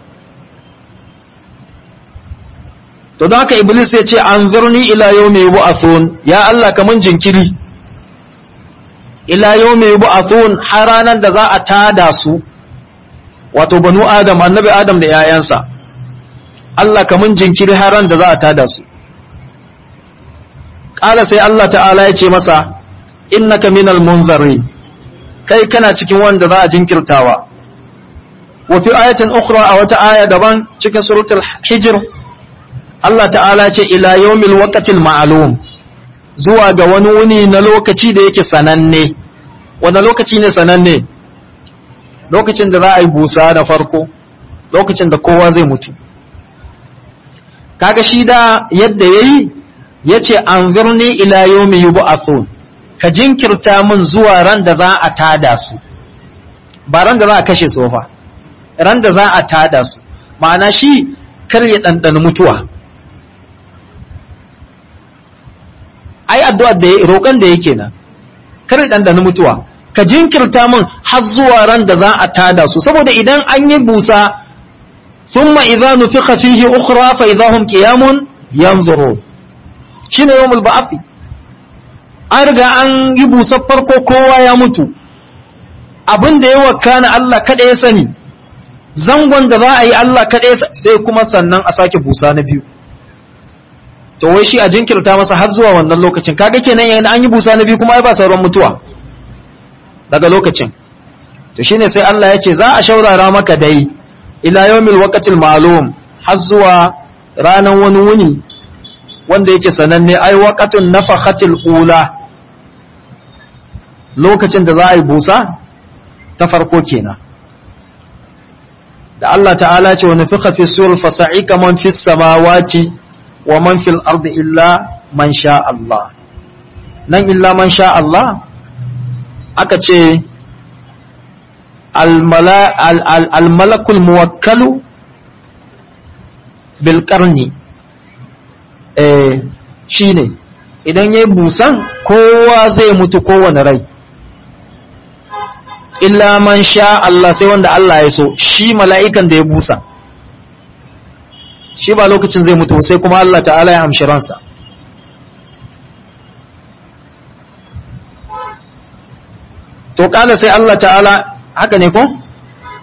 to don haka iblis ya ce an zurni ila yau mai bu'athun ya Allah kamun jinkiri ila yau mai bu'athun har ranar da za a tada su wato banu adam annabi adam da 'ya'yansa Allah kamun jinkiri har ran da za a tada su ƙala sai Allah ta'ala ya ce masa innaka minal munzari kai kana cikin wanda za a jinkirtawa wa fi ayatin ukhra a wata aya daban cikin suratul hijr Allah ta'ala ce ila yawmil waqtil ma'lum zuwa ga wani wuni na lokaci da yake sananne wanda lokaci ne sananne lokacin da za a yi busa da farko lokacin da kowa zai mutu kaga shi da yadda yayi yace anzurni ila yawmi yub'athun ka jinkirta min zuwa ran da za a tada su ba ran da za a kashe su fa ran da za a tada su ma'ana shi kar ya dandana mutuwa ai addu'ar da roƙon da yake nan kar ya dandana mutuwa ka jinkirta min har zuwa ran da za a tada su saboda idan an yi busa ثم إذا نفخ فيه أخرى فإذا هم قيام ينظرون شنو يوم البعث أرجع أن يبو سفركو كوا يموت abin da ya wakana Allah kada ya sani zangon da za a yi Allah kada ya sai kuma sannan a sake busa na biyu to wai shi a jinkirta masa har zuwa wannan lokacin kaga kenan yayin an yi busa na biyu kuma ai ba sauran mutuwa daga lokacin to shine sai Allah ya ce za a shaurara maka dai ila yawmil waqtil ma'lum har zuwa ranan wani wuni wanda yake sananne ai waqatun nafakhatil ula lokacin da za a yi busa ta farko kenan da Allah ta'ala ce wa nufikha fi sur fa sa'ika man fis samawati wa man fil ardi illa man sha Allah nan illa man sha Allah aka ce almalakul muwakkalu bilkarni eh shi ne idan ya yi busan kowa zai mutu kowane rai illa man sha Allah sai wanda Allah ya so shi mala'ikan da ya busa shi ba lokacin zai mutu sai kuma Allah ta'ala ya amshi ransa to kala sai Allah ta'ala haka ne ko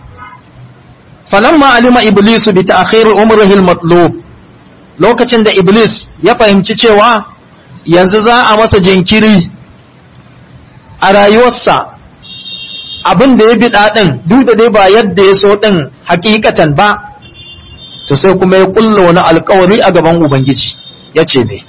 falamma alima iblisu bi ta'khir umrihi al-matlub lokacin da iblis ya fahimci cewa yanzu za a masa jinkiri a rayuwarsa abin da ya bi ɗin duk da dai ba yadda ya so ɗin hakikatan ba to sai kuma ya ƙulla wani alkawari a gaban ubangiji ya ce me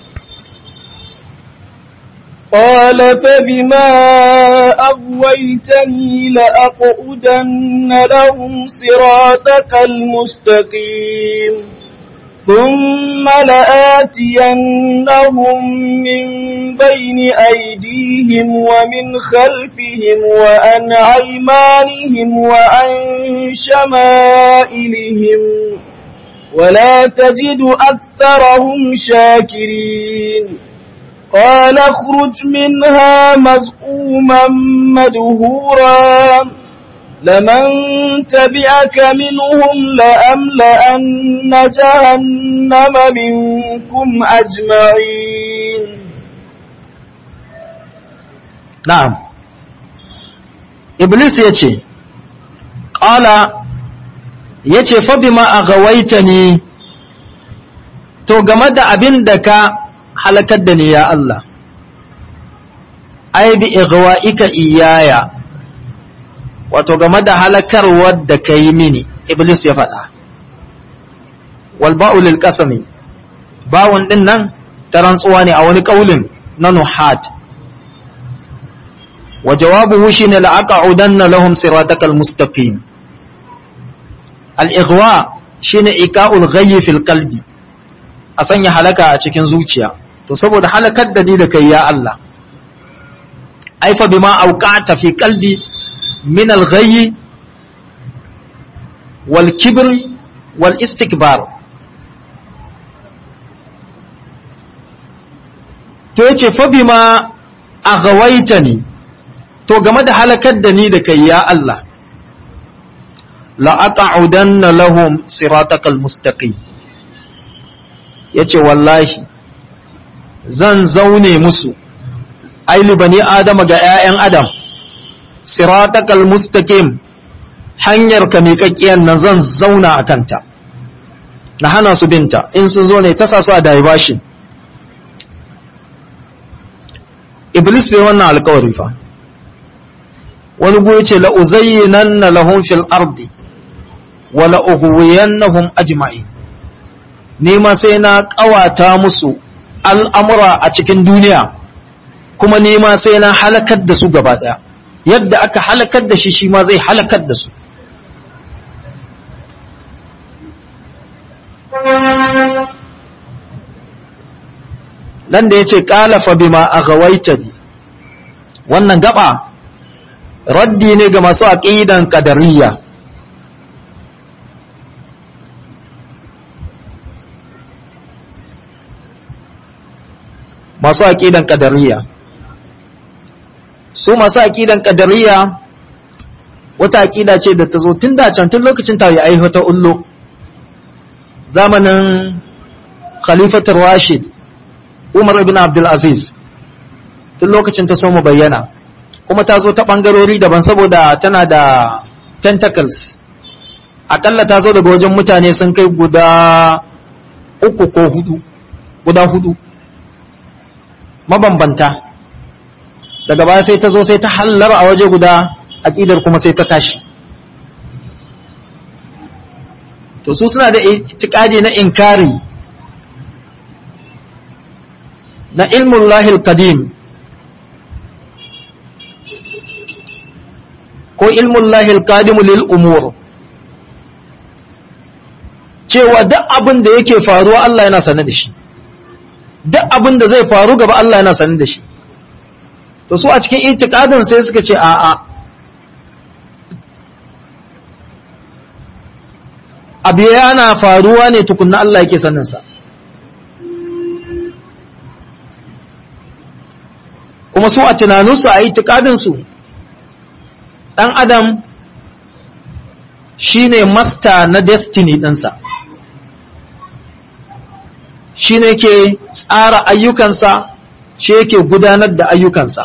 قال فبما أغويتني لأقعدن لهم صراطك المستقيم ثم لآتينهم من بين أيديهم ومن خلفهم وعن أيمانهم وعن شمائلهم ولا تجد أكثرهم شاكرين قال اخرج منها مزقوما مدهورا لمن تبعك منهم لأملأن جهنم منكم أجمعين na'am iblis ya ce ƙala ya ce fabima a gawaita ni to game da abin da ka halakar da ni ya Allah ai bi igwa'ika iyaya wato game da halakarwar da ka yi mini iblis ya faɗa walba'u lil qasami bawun din nan ta rantsuwa ne a wani kaulin na nuhat wa jawabuhu shine la'aqa'udanna lahum siratakal mustaqim al-ighwa shine ika'ul ghayyi fil qalbi a sanya halaka a cikin zuciya to saboda halakar da ni da kai ya Allah aifa bima auqata fi qalbi min al-ghayyi wal kibri wal istikbar to yace fa bima aghawaitani to game da halakar da ni da kai ya Allah la aq'udanna lahum siratakal mustaqim yace wallahi zan zaune musu aili bani adama ga 'ya'yan adam siratakal mustaqim hanyar ka miƙaƙƙiyar nan zan zauna a kanta na hana su binta in sun zo ne ta sa su a diversion iblis bai wannan alkawari fa wani goyi ce la'uzayyinanna lahum fil ardi wa la'ughwiyannahum ajma'in ni ma sai na kawata musu al'amura a cikin duniya kuma ni ma sai na halakar da su gaba daya yadda aka halakar da shi shi ma zai halakar da su nan da ya ce ƙalafa bima a gawaita ne wannan gaba raddi ne ga masu aƙidan ƙadariya masu aƙidan ƙadariya su masu aƙidan ƙadariya wata aƙida ce da ta zo tun da can tun lokacin ta yi aihata ullo zamanin khalifatar rashid umar ibn abdulaziz tun lokacin ta so mu bayyana kuma ta zo ta ɓangarori daban saboda tana da tentacles akalla ta zo daga wajen mutane sun kai guda uku ko hudu guda hudu mabambanta daga baya sai ta zo sai ta hallar a waje guda aƙidar kuma sai ta tashi to su suna da itikadi na inkari na ilmun lahil qadim ko ilmun lahil qadimu lil umur cewa duk abin da yake faruwa Allah yana sane da shi duk abin da zai faru gaba Allah yana sane da shi to su a cikin itikadin sai suka ce a'a abu yana faruwa ne tukunna Allah yake saninsa kuma su a tunaninsu a itikadinsu ɗan adam shine masta na destiny ɗinsa shi ne ke tsara ayyukansa shi yake gudanar da ayyukansa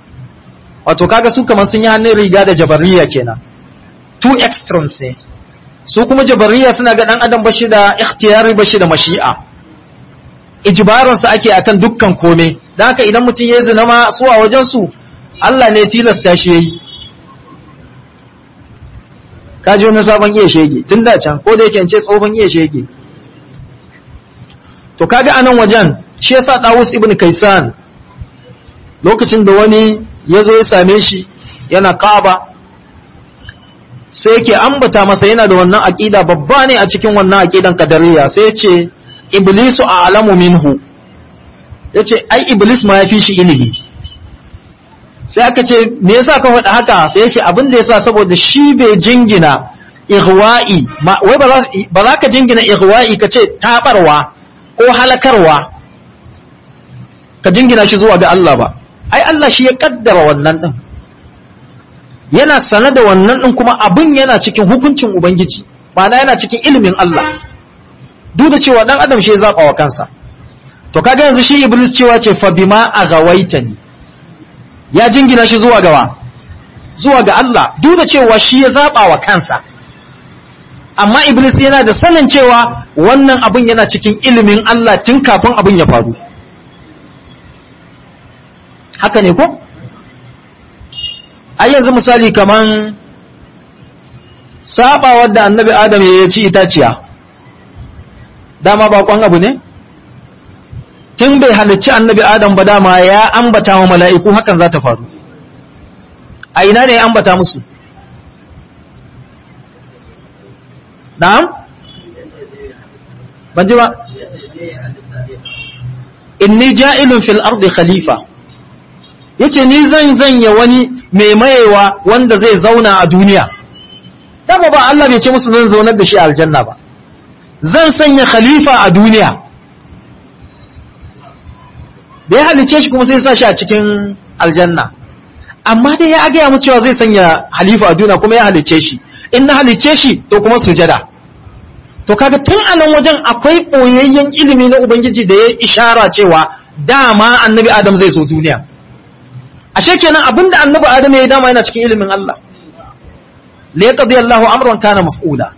wato kaga su kamar sun yi hannun riga da jabariya kenan two extremes ne su kuma jabariya suna ga dan adam bashi da ikhtiyari bashi da mashi'a ijbaransa ake akan dukkan kome dan haka idan mutum ya zina ma su a wajen su Allah ne tilasta shi yayi kaji wani sabon iya shege tun da can ko da yake ce tsohon iya shege to kaga anan wajen shi yasa Dawus ibn Kaisan lokacin da wani ya zo ya same shi yana Kaaba sai yake ambata masa yana da wannan aqida babba ne a cikin wannan aqidan qadariyya sai ya ce iblisu a'lamu minhu yace ai iblis ma yafi shi ilimi sai aka ce me yasa ka faɗa haka sai ya ce abin da yasa saboda shi bai jingina ihwa'i wai ba za ka jingina ihwa'i ka ce tabarwa ko halakarwa ka jingina shi zuwa ga Allah ba ai Allah shi ya kaddara wannan din yana sane da wannan din kuma abin yana cikin hukuncin ubangiji ma'ana yana cikin ilimin Allah duk da cewa dan adam shi ya zaba wa kansa to kaga yanzu shi iblis cewa ce fa bima aghawaitani ya jingina shi zuwa gawa zuwa ga Allah duk da cewa shi ya zaba wa kansa amma iblis yana da sanin cewa wannan abin yana cikin ilimin Allah tun kafin abin ya faru haka ne ko ai yanzu misali kaman sabawar da annabi adam ya ci itaciya dama bakon abu ne tun bai halicci annabi adam ba dama ya ambata wa mala'iku hakan za ta faru a ina ne ya ambata musu na'am ban ji ba inni ja'ilun fil ardi khalifa yace ni zan zanya wani mai mayewa wanda zai zauna a duniya dama ba Allah bai ce musu zan zaunar da shi a aljanna ba zan sanya khalifa a duniya da ya halice shi kuma sai sa shi a cikin aljanna amma dai ya gaya mu cewa zai sanya halifa a duniya kuma ya halice shi in na halice shi to kuma sujada to kaga tun a nan wajen akwai ɓoyayyen ilimi na ubangiji da ya ishara cewa dama annabi adam zai zo duniya ashe kenan abinda annabi adam ya yi dama yana cikin ilimin Allah la yaqdi Allahu amran kana maf'ula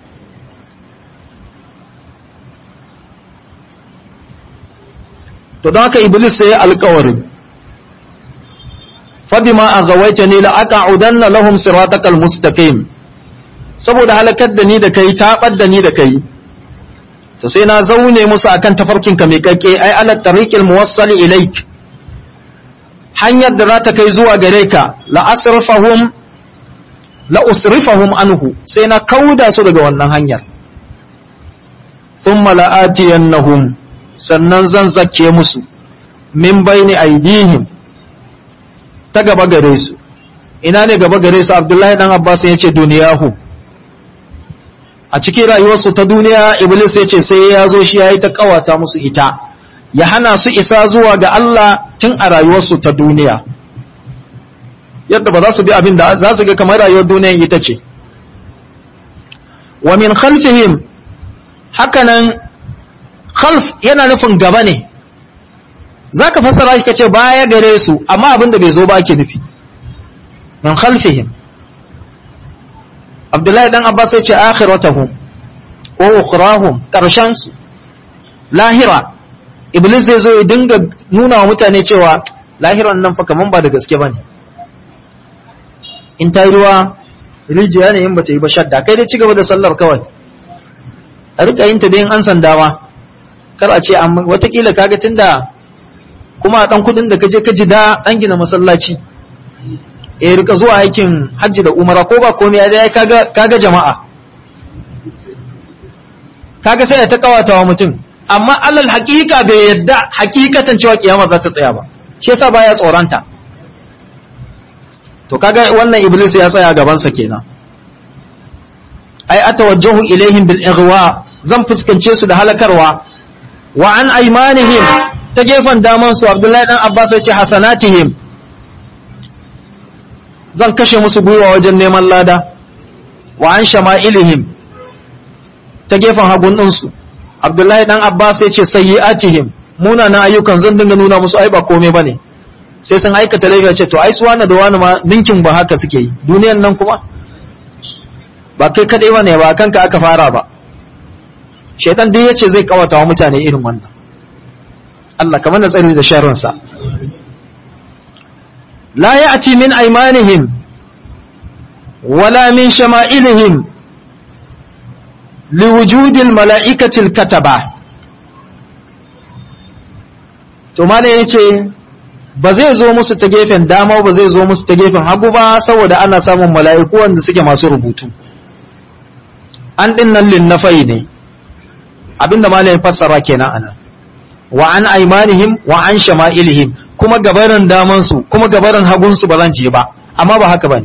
to don haka iblis sai alƙawarin fabima aghawaitani la aq'udanna lahum siratakal mustaqim saboda halakar da ni da kai tabar da ni da kai to sai na zaune musu akan tafarkin ka mai kakke ai ala tariqil muwassali ilaik hanyar da za ta kai zuwa gare ka la asrifahum la usrifahum anhu sai na kauda su daga wannan hanyar thumma la atiyannahum sannan zan zakke musu min baini aidihim ta gaba gare su ina ne gaba gare su abdullahi dan abbas ya ce duniyahu a cikin rayuwarsu ta duniya iblis ya ce sai ya zo shi ya yi ta kawata musu ita ya hana su isa zuwa ga Allah tun a rayuwarsu ta duniya yadda ba za su bi abin da za su ga kamar rayuwar duniya ita ce wa min khalfihim hakanan khalf yana nufin gaba ne za ka fassara shi ka ce baya gare su amma abin da bai zo ba ake nufi min khalfihim abdullahi dan abbas ya ce akhiratahum wa ukhrahum karshen su lahira iblis zai zo ya dinga nuna wa mutane cewa lahiran nan fa kaman ba da gaske bane in ta yi ruwa rijiya ne in bata yi ba shadda kai dai cigaba da sallar kawai a rika yin ta dai an sanda ma kar a ce amma watakila kaga tunda kuma a dan kudin da kaje ka ji da dan gina masallaci eh rika zuwa aikin hajji da umara ko ba komai dai kaga kaga jama'a kaga sai ta kawata wa mutum amma alal haqiqa bai yadda haqiqatan cewa kiyama za ta tsaya ba shi yasa baya tsoranta to kaga wannan iblis ya tsaya gaban sa kenan ai atawajjahu ilaihim bil ighwa zan fuskance su da halakarwa wa an aymanihim ta gefen daman su abdullahi dan abbas ya ce hasanatihim zan kashe musu gwiwa wajen neman lada wa an shama'ilihim ta gefen hagun ɗinsu abdullahi dan abbas ya ce sayyi'atihim munanan ayyukan zan dinga nuna musu ai ba komai bane sai sun aikata laifi ce to ai su wani da wani ma ninkin ba haka suke yi duniyan nan kuma ba kai kadai ba ne ba kanka aka fara ba shaitan duk yace zai kawata wa mutane irin wannan Allah kamar da tsari da sharrinsa la ya'ti min aymanihim wala min shama'ilihim liwujudil mala'ikatil kataba to malai yace ba zai zo musu ta gefen dama ba zai zo musu ta gefen hagu ba saboda ana samun mala'iku wanda suke masu rubutu an din nan linnafai ne abinda malai fassara kenan anan wa an aimanihim wa an shama'ilihim kuma gabarin daman su kuma gabarin hagun su ba zan je ba amma ba haka bane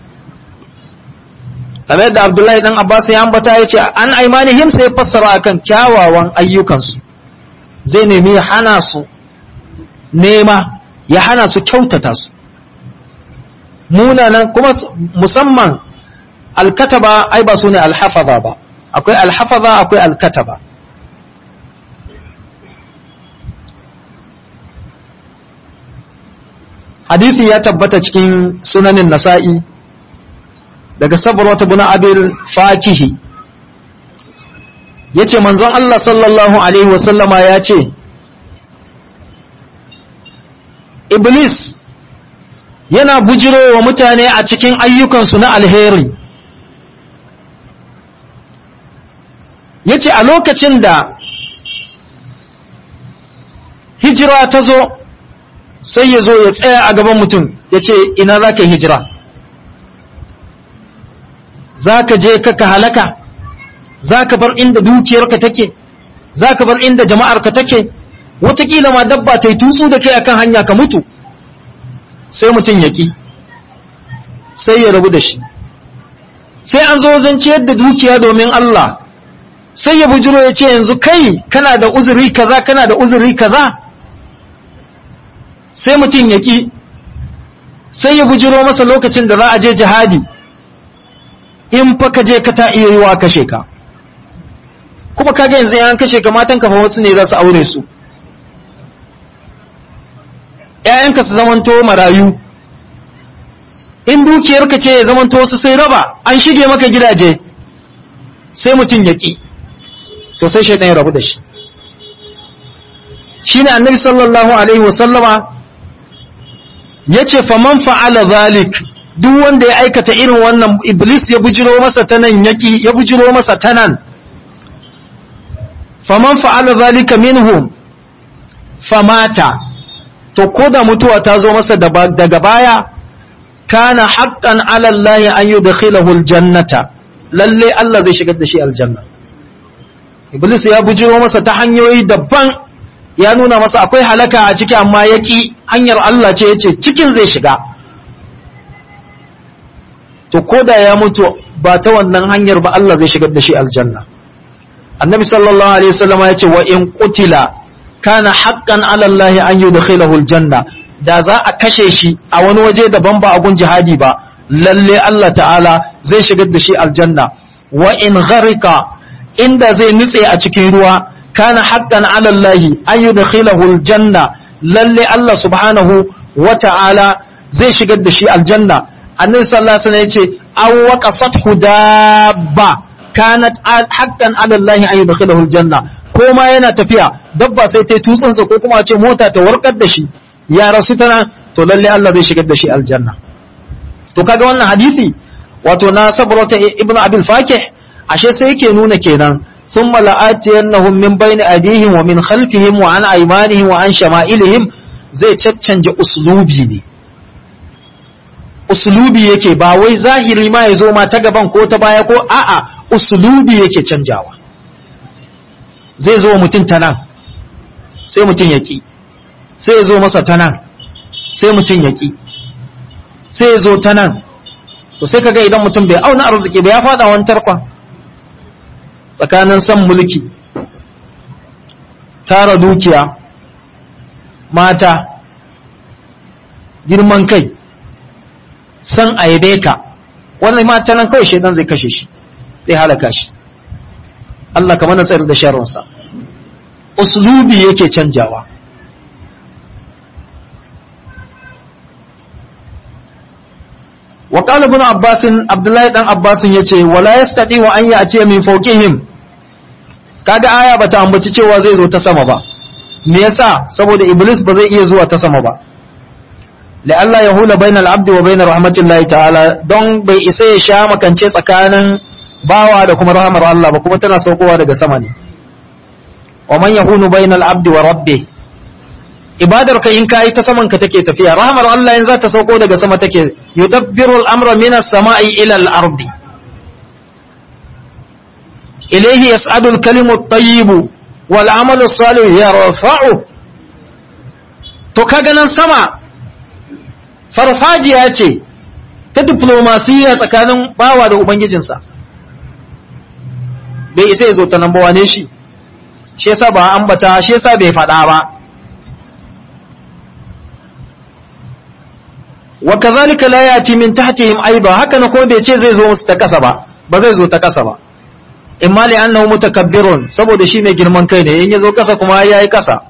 kamar yadda Abdullahi dan Abbas ya ambata yace an aimanihim sai fassara akan kyawawan ayyukan su zai nemi hana su nema ya hana su kyautata su munanan kuma musamman alkataba ai ba su ne alhafaza ba akwai alhafaza akwai alkataba hadithi ya tabbata cikin sunanin nasa'i daga sabarwata buna abil fakihi ya ce manzon Allah sallallahu Alaihi wasallama ya ce Iblis yana bujiro wa mutane a cikin ayyukansu na alheri ya ce a lokacin da hijira ta zo sai ya zo ya tsaya a gaban mutum ya ce ina za ka yi hijira za ka je ka halaka za ka bar inda dukiyarka take za ka bar inda jama'arka take watakila ma dabba ta yi tutsu da kai akan hanya ka mutu sai mutum ya ƙi sai ya rabu da shi sai an zo zan ciyar da dukiya domin Allah sai ya bujiro ya ce yanzu kai kana da uzuri kaza kana da uzuri kaza sai mutum ya ƙi sai ya bujiro masa lokacin da za a je jihadi in fa ka je ka ta iya yi wa kashe ka kuma kaga yanzu yan kashe ka matan kafa wasu ne za su aure su ‘ya'yanka su zamanto marayu in dukiyarka ce ya zamanto wasu sai raba an shige maka gidaje sai mutum ya ƙi to sai shaidan ya rabu da shi shi ne annabi sallallahu alaihi wasallama ya ce faman fa'ala zalik duk wanda ya aikata irin wannan iblis ya bujiro masa ta nan yaƙi ya bujiro masa ta nan faman fa'ala zalika minhum famata to ko da mutuwa ta zo masa daga baya kana haqqan ala Allah an yudkhilahu aljannata lalle Allah zai shigar da shi aljanna iblis ya bujiro masa ta hanyoyi daban ya nuna masa akwai halaka a ciki amma yaki hanyar Allah ce yace cikin zai shiga to koda ya mutu ba ta wannan hanyar ba Allah zai shigar da shi aljanna annabi sallallahu alaihi wasallam ya ce wa in qutila kana haqqan ala Allah an yudkhilahu aljanna da za a kashe shi a wani waje daban ba a gun jihadi ba lalle Allah ta'ala zai shigar da shi aljanna wa in gharika inda zai nutse a cikin ruwa kana haqqan ala Allah an yudkhilahu aljanna lalle Allah subhanahu wa ta'ala zai shigar da shi aljanna annabi sallallahu alaihi wasallam yace aw waqasathu dabba kanat haqqan ala Allah an yudkhilahu aljanna ko ma yana tafiya dabba sai ta tutsun sa ko kuma a ce mota ta warkar da shi ya rasu tana to lalle Allah zai shigar da shi aljanna to kaga wannan hadisi wato na sabrata ibn abil fakih ashe sai yake nuna kenan thumma la'atiyannahum min bayni adihim wa min khalfihim wa an aymanihim wa an shama'ilihim zai caccanje uslubi ne uslubi yake ba wai zahiri ma ya zo ma ta gaban ko ta baya ko a'a uslubi yake canjawa zai zo mutum ta nan sai mutum ya ƙi sai ya zo masa ta nan sai mutum ya ƙi sai ya zo ta nan to sai kaga idan mutum bai auna arziki ba ya fada wani tarkon tsakanin san mulki tara dukiya mata girman kai san aibe ka wannan mata nan kawai shaidan zai kashe shi zai halaka shi Allah kamar na tsayar da sharrinsa uslubi yake canjawa wa qala ibn abbas abdullahi dan abbas yace wala yastati wa an ya'ti min fawqihim kaga aya bata ambaci cewa zai zo ta sama ba me yasa saboda iblis ba zai iya zuwa ta sama ba la'alla yahula bainal abdi wa bainar rahmatillahi ta'ala don bai isa ya sha makance tsakanin bawa da kuma rahmar Allah ba kuma tana saukowa daga sama ne wa man yahunu bainal abdi wa rabbih ibadar ka in kai ta saman ka take tafiya rahmar Allah in za ta sauko daga sama take yudabbiru al-amra minas sama'i ila al-ardi ilayhi yas'adu al-kalimu at-tayyibu wal 'amalu as-salih yarfa'u to kaga nan sama farfajiya ce ta diplomasiya tsakanin bawa da ubangijinsa bai isa ya zo ta nan ba wane shi shi yasa ba ambata shi yasa bai faɗa ba wa kazalika la yati min tahtihim aiba haka na ko bai ce zai zo musu ta kasa ba ba zai zo ta kasa ba imma li annahu mutakabbirun saboda shi mai girman kai ne in ya zo kasa kuma yayi kasa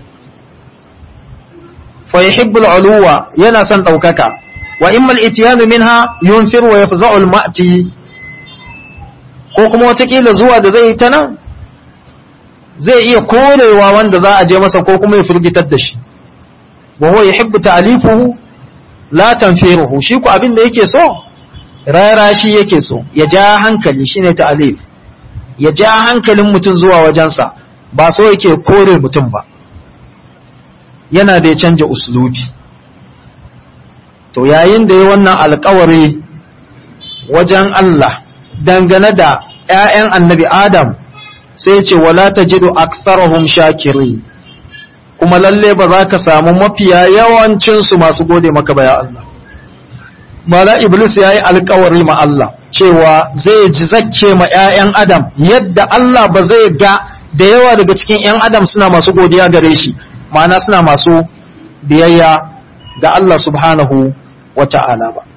fa yuhibbul uluwa yana son daukaka wa imma al-ityan minha yunfir wa yafza'u al-ma'ti ko kuma watakila zuwa da zai ta nan zai iya korewa wanda za a je masa ko kuma ya firgitar da shi wa huwa yuhibbu ta'lifuhu la tanfiruhu shi ku abin da yake so rara shi yake so ya ja hankali shine ta'lif ya ja hankalin mutum zuwa wajensa ba so yake kore mutum ba yana da ya canja uslubi to yayin da ya wannan alkawari wajen Allah dangane da ‘ya'yan annabi Adam sai ce wala ta jido aksarahum shakiri kuma lalle ba za ka samu mafiya yawancinsu masu gode maka ba ya Allah mala iblis ya yi alkawari ma Allah cewa zai ji zakke ma ‘ya'yan Adam yadda Allah ba zai ga da yawa daga cikin ‘yan Adam suna masu godiya gare shi ma'ana suna masu biyayya ga Allah subhanahu wa ta'ala ba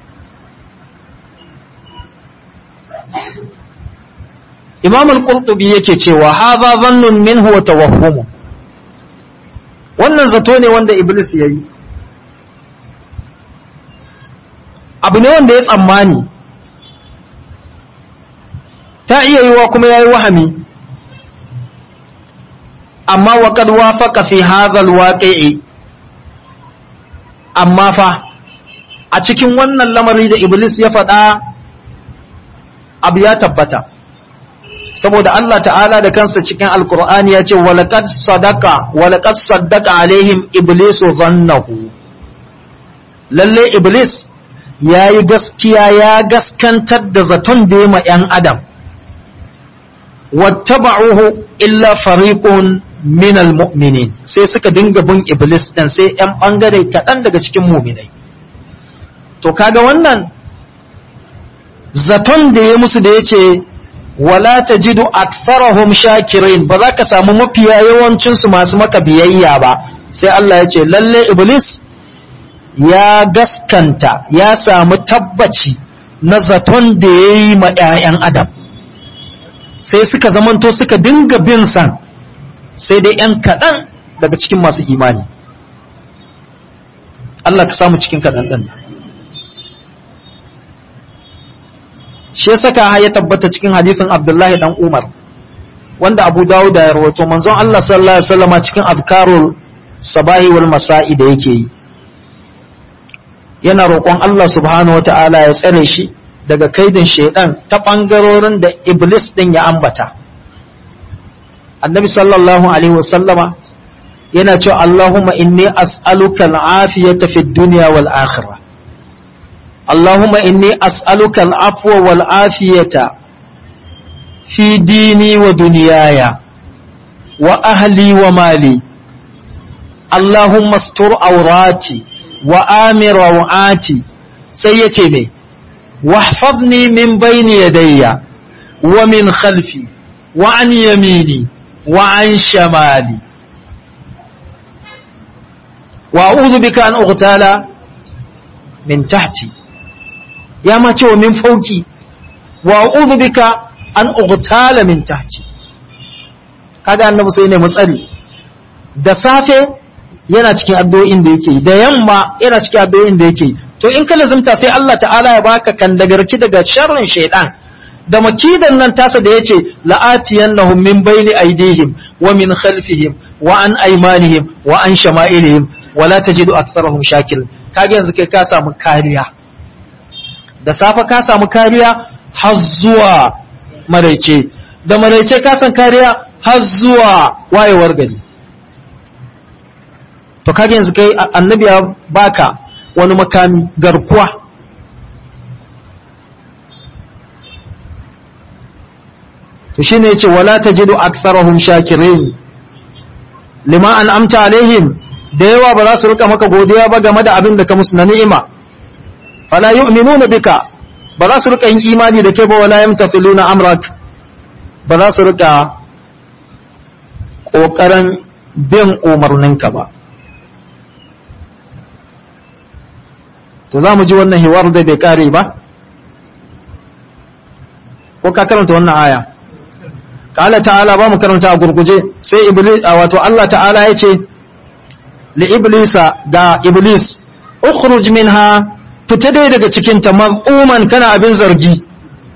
imam al-qurtubi yake cewa hadha dhannun minhu wa tawahhum wannan zato ne wanda iblis yayi abu ne wanda ya tsammani ta iya yiwa kuma yayi wahami amma wa qad wafaqa fi hadha al-waqi'i amma fa a cikin wannan lamari da iblis ya faɗa abu ya tabbata saboda Allah ta'ala da kansa cikin alkur'ani ya ce walaqad sadaqa walaqad saddaqa alaihim iblisu dhannahu lalle iblis yayi gaskiya ya gaskantar da zaton da ya yan adam wattaba'uhu illa fariqun min almu'minin sai suka dinga bin iblis dan sai yan bangare kaɗan daga cikin mu'minai to kaga wannan zaton da ya musu da yace wala tajidu aktharahum shakirin ba za ka samu mafiya yawancin su masu maka biyayya ba sai Allah ya ce lalle iblis ya gaskanta ya samu tabbaci na zaton da ya yi ma 'ya'yan adam sai suka zamanto suka dinga bin san sai dai 'yan kaɗan daga cikin masu imani Allah ka samu cikin kaɗan ɗin shi ya saka ya tabbata cikin hadithin Abdullahi dan Umar wanda Abu Dawud ya rawaito manzon Allah sallallahu alaihi wasallam cikin azkarul sabahi wal masa'i da yake yi yana roƙon Allah subhanahu wataala ya tsare shi daga kaidin shaidan ta bangarorin da iblis din ya ambata annabi sallallahu alaihi wasallama yana cewa Allahumma inni as'aluka al-afiyata fid dunya wal akhirah اللهم إني أسألك العفو والعافية في ديني ودنياي وأهلي ومالي اللهم استر عوراتي وآمر روعاتي سيتمي واحفظني من بين يدي ومن خلفي وعن يميني وعن شمالي وأعوذ بك أن أغتال من تحتي ya ma cewa min fauki wa a'udhu bika an ughtala min tahti kaga annabi sai ne mutsari da safe yana cikin addu'o'in da yake da yamma yana cikin addu'o'in da yake to in ka lazimta sai Allah ta'ala ya baka kandagarki daga sharrin shaidan da makidan nan tasa da yace la'atiyannahum min bayni aydihim wa min khalfihim wa an aymanihim wa an shama'ilihim wa la tajidu aktharahum shakirin kage yanzu kai ka samu kariya da safa ka samu kariya har zuwa maraice da maraice ka san kariya har zuwa wayewar gari to kage yanzu kai annabi ya baka wani makami garkuwa to shine yace wala tajidu aktharahum shakirin lima an amta alaihim da yawa ba za su rika maka godiya ba game da abin da ka musu na ni'ima fala yu'minuna bika ba za su rika yin imani da kai ba wala yamtathiluna amrak ba za su rika kokarin bin umarninka ba to za mu ji wannan hiwar da bai kare ba ko ka karanta wannan aya kala ta'ala ba mu karanta a gurguje sai iblis wato Allah ta'ala ya ce li iblisa ga iblis ukhruj minha fita dai daga cikin ta maz'uman kana abin zargi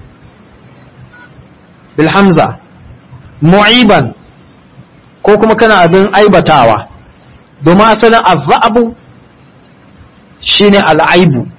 bil hamza mu'iban ko kuma kana abin aibatawa domin asalin azabu shine al'aibu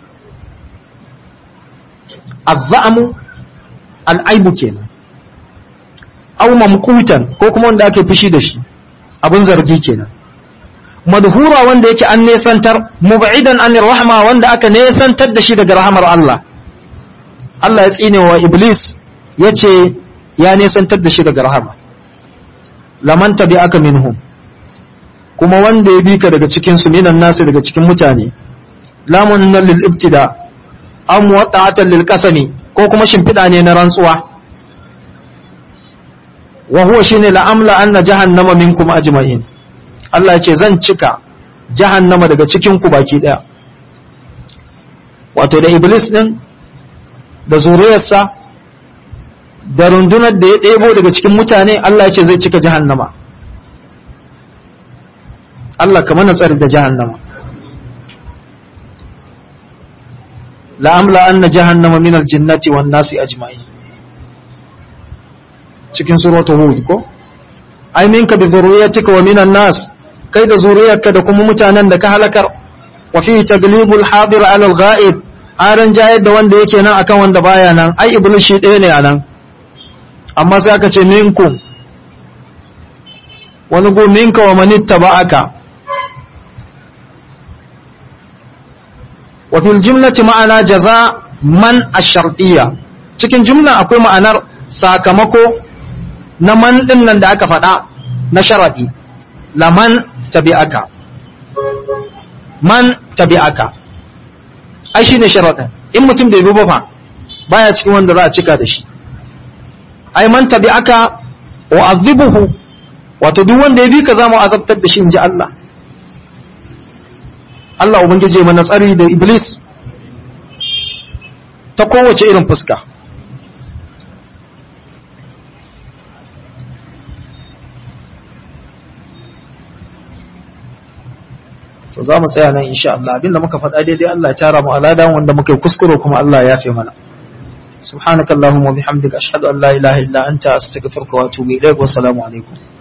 azza'amu al'aibu kenan aw mamqutan ko kuma wanda ake fushi da shi abin zargi kenan madhura wanda yake an nesantar mub'idan anir rahma wanda aka nesantar da shi daga rahamar Allah Allah ya tsine wa iblis yace ya nesantar da shi daga rahama laman tabi'aka minhum kuma wanda ya bi ka daga cikin su minan nasu daga cikin mutane lamun nan lil ibtida am wata'atan lil qasami ko kuma shimfida ne na rantsuwa wa huwa shine la amla anna jahannama minkum ajma'in Allah ya ce zan cika jahannama daga cikin ku baki daya wato da iblis din da zuriyarsa da rundunar da ya ɗebo daga cikin mutane Allah ya ce zai cika jahannama Allah ka mana tsari da jahannama la'amla anna jahannama minal jinnati wan nasi ajma'in cikin suratul hud ko ai minka bi zurriyatika wa minan nas kai da zuriyarka da kuma mutanen da ka halakar wa fihi taglibul hadir ala al ghaib aran jayar da wanda yake nan akan wanda baya nan ai iblis shi ɗaya ne anan amma sai aka ce minkum wani go minka wa manitta ba'aka wa fil jumlati ma'ana jaza man ash-shartiyya cikin jumla akwai ma'anar sakamako na man din nan da aka faɗa na sharadi laman tabi'aka man tabi'aka ai shine sharadin in mutum bai bi ba fa baya cikin wanda za a cika da shi ai man tabi'aka wa azibuhu wato duk wanda ya bi ka zamu azabtar da shi inji Allah Allah ubangije mana tsari da iblis ta kowace irin fuska to za mu tsaya nan insha Allah abinda muka faɗa daidai Allah ya tara mu alada wanda muka yi kuskure kuma Allah ya fi mana سبحانك اللهم وبحمدك أشهد أن لا إله إلا أنت أستغفرك وأتوب إليك والسلام عليكم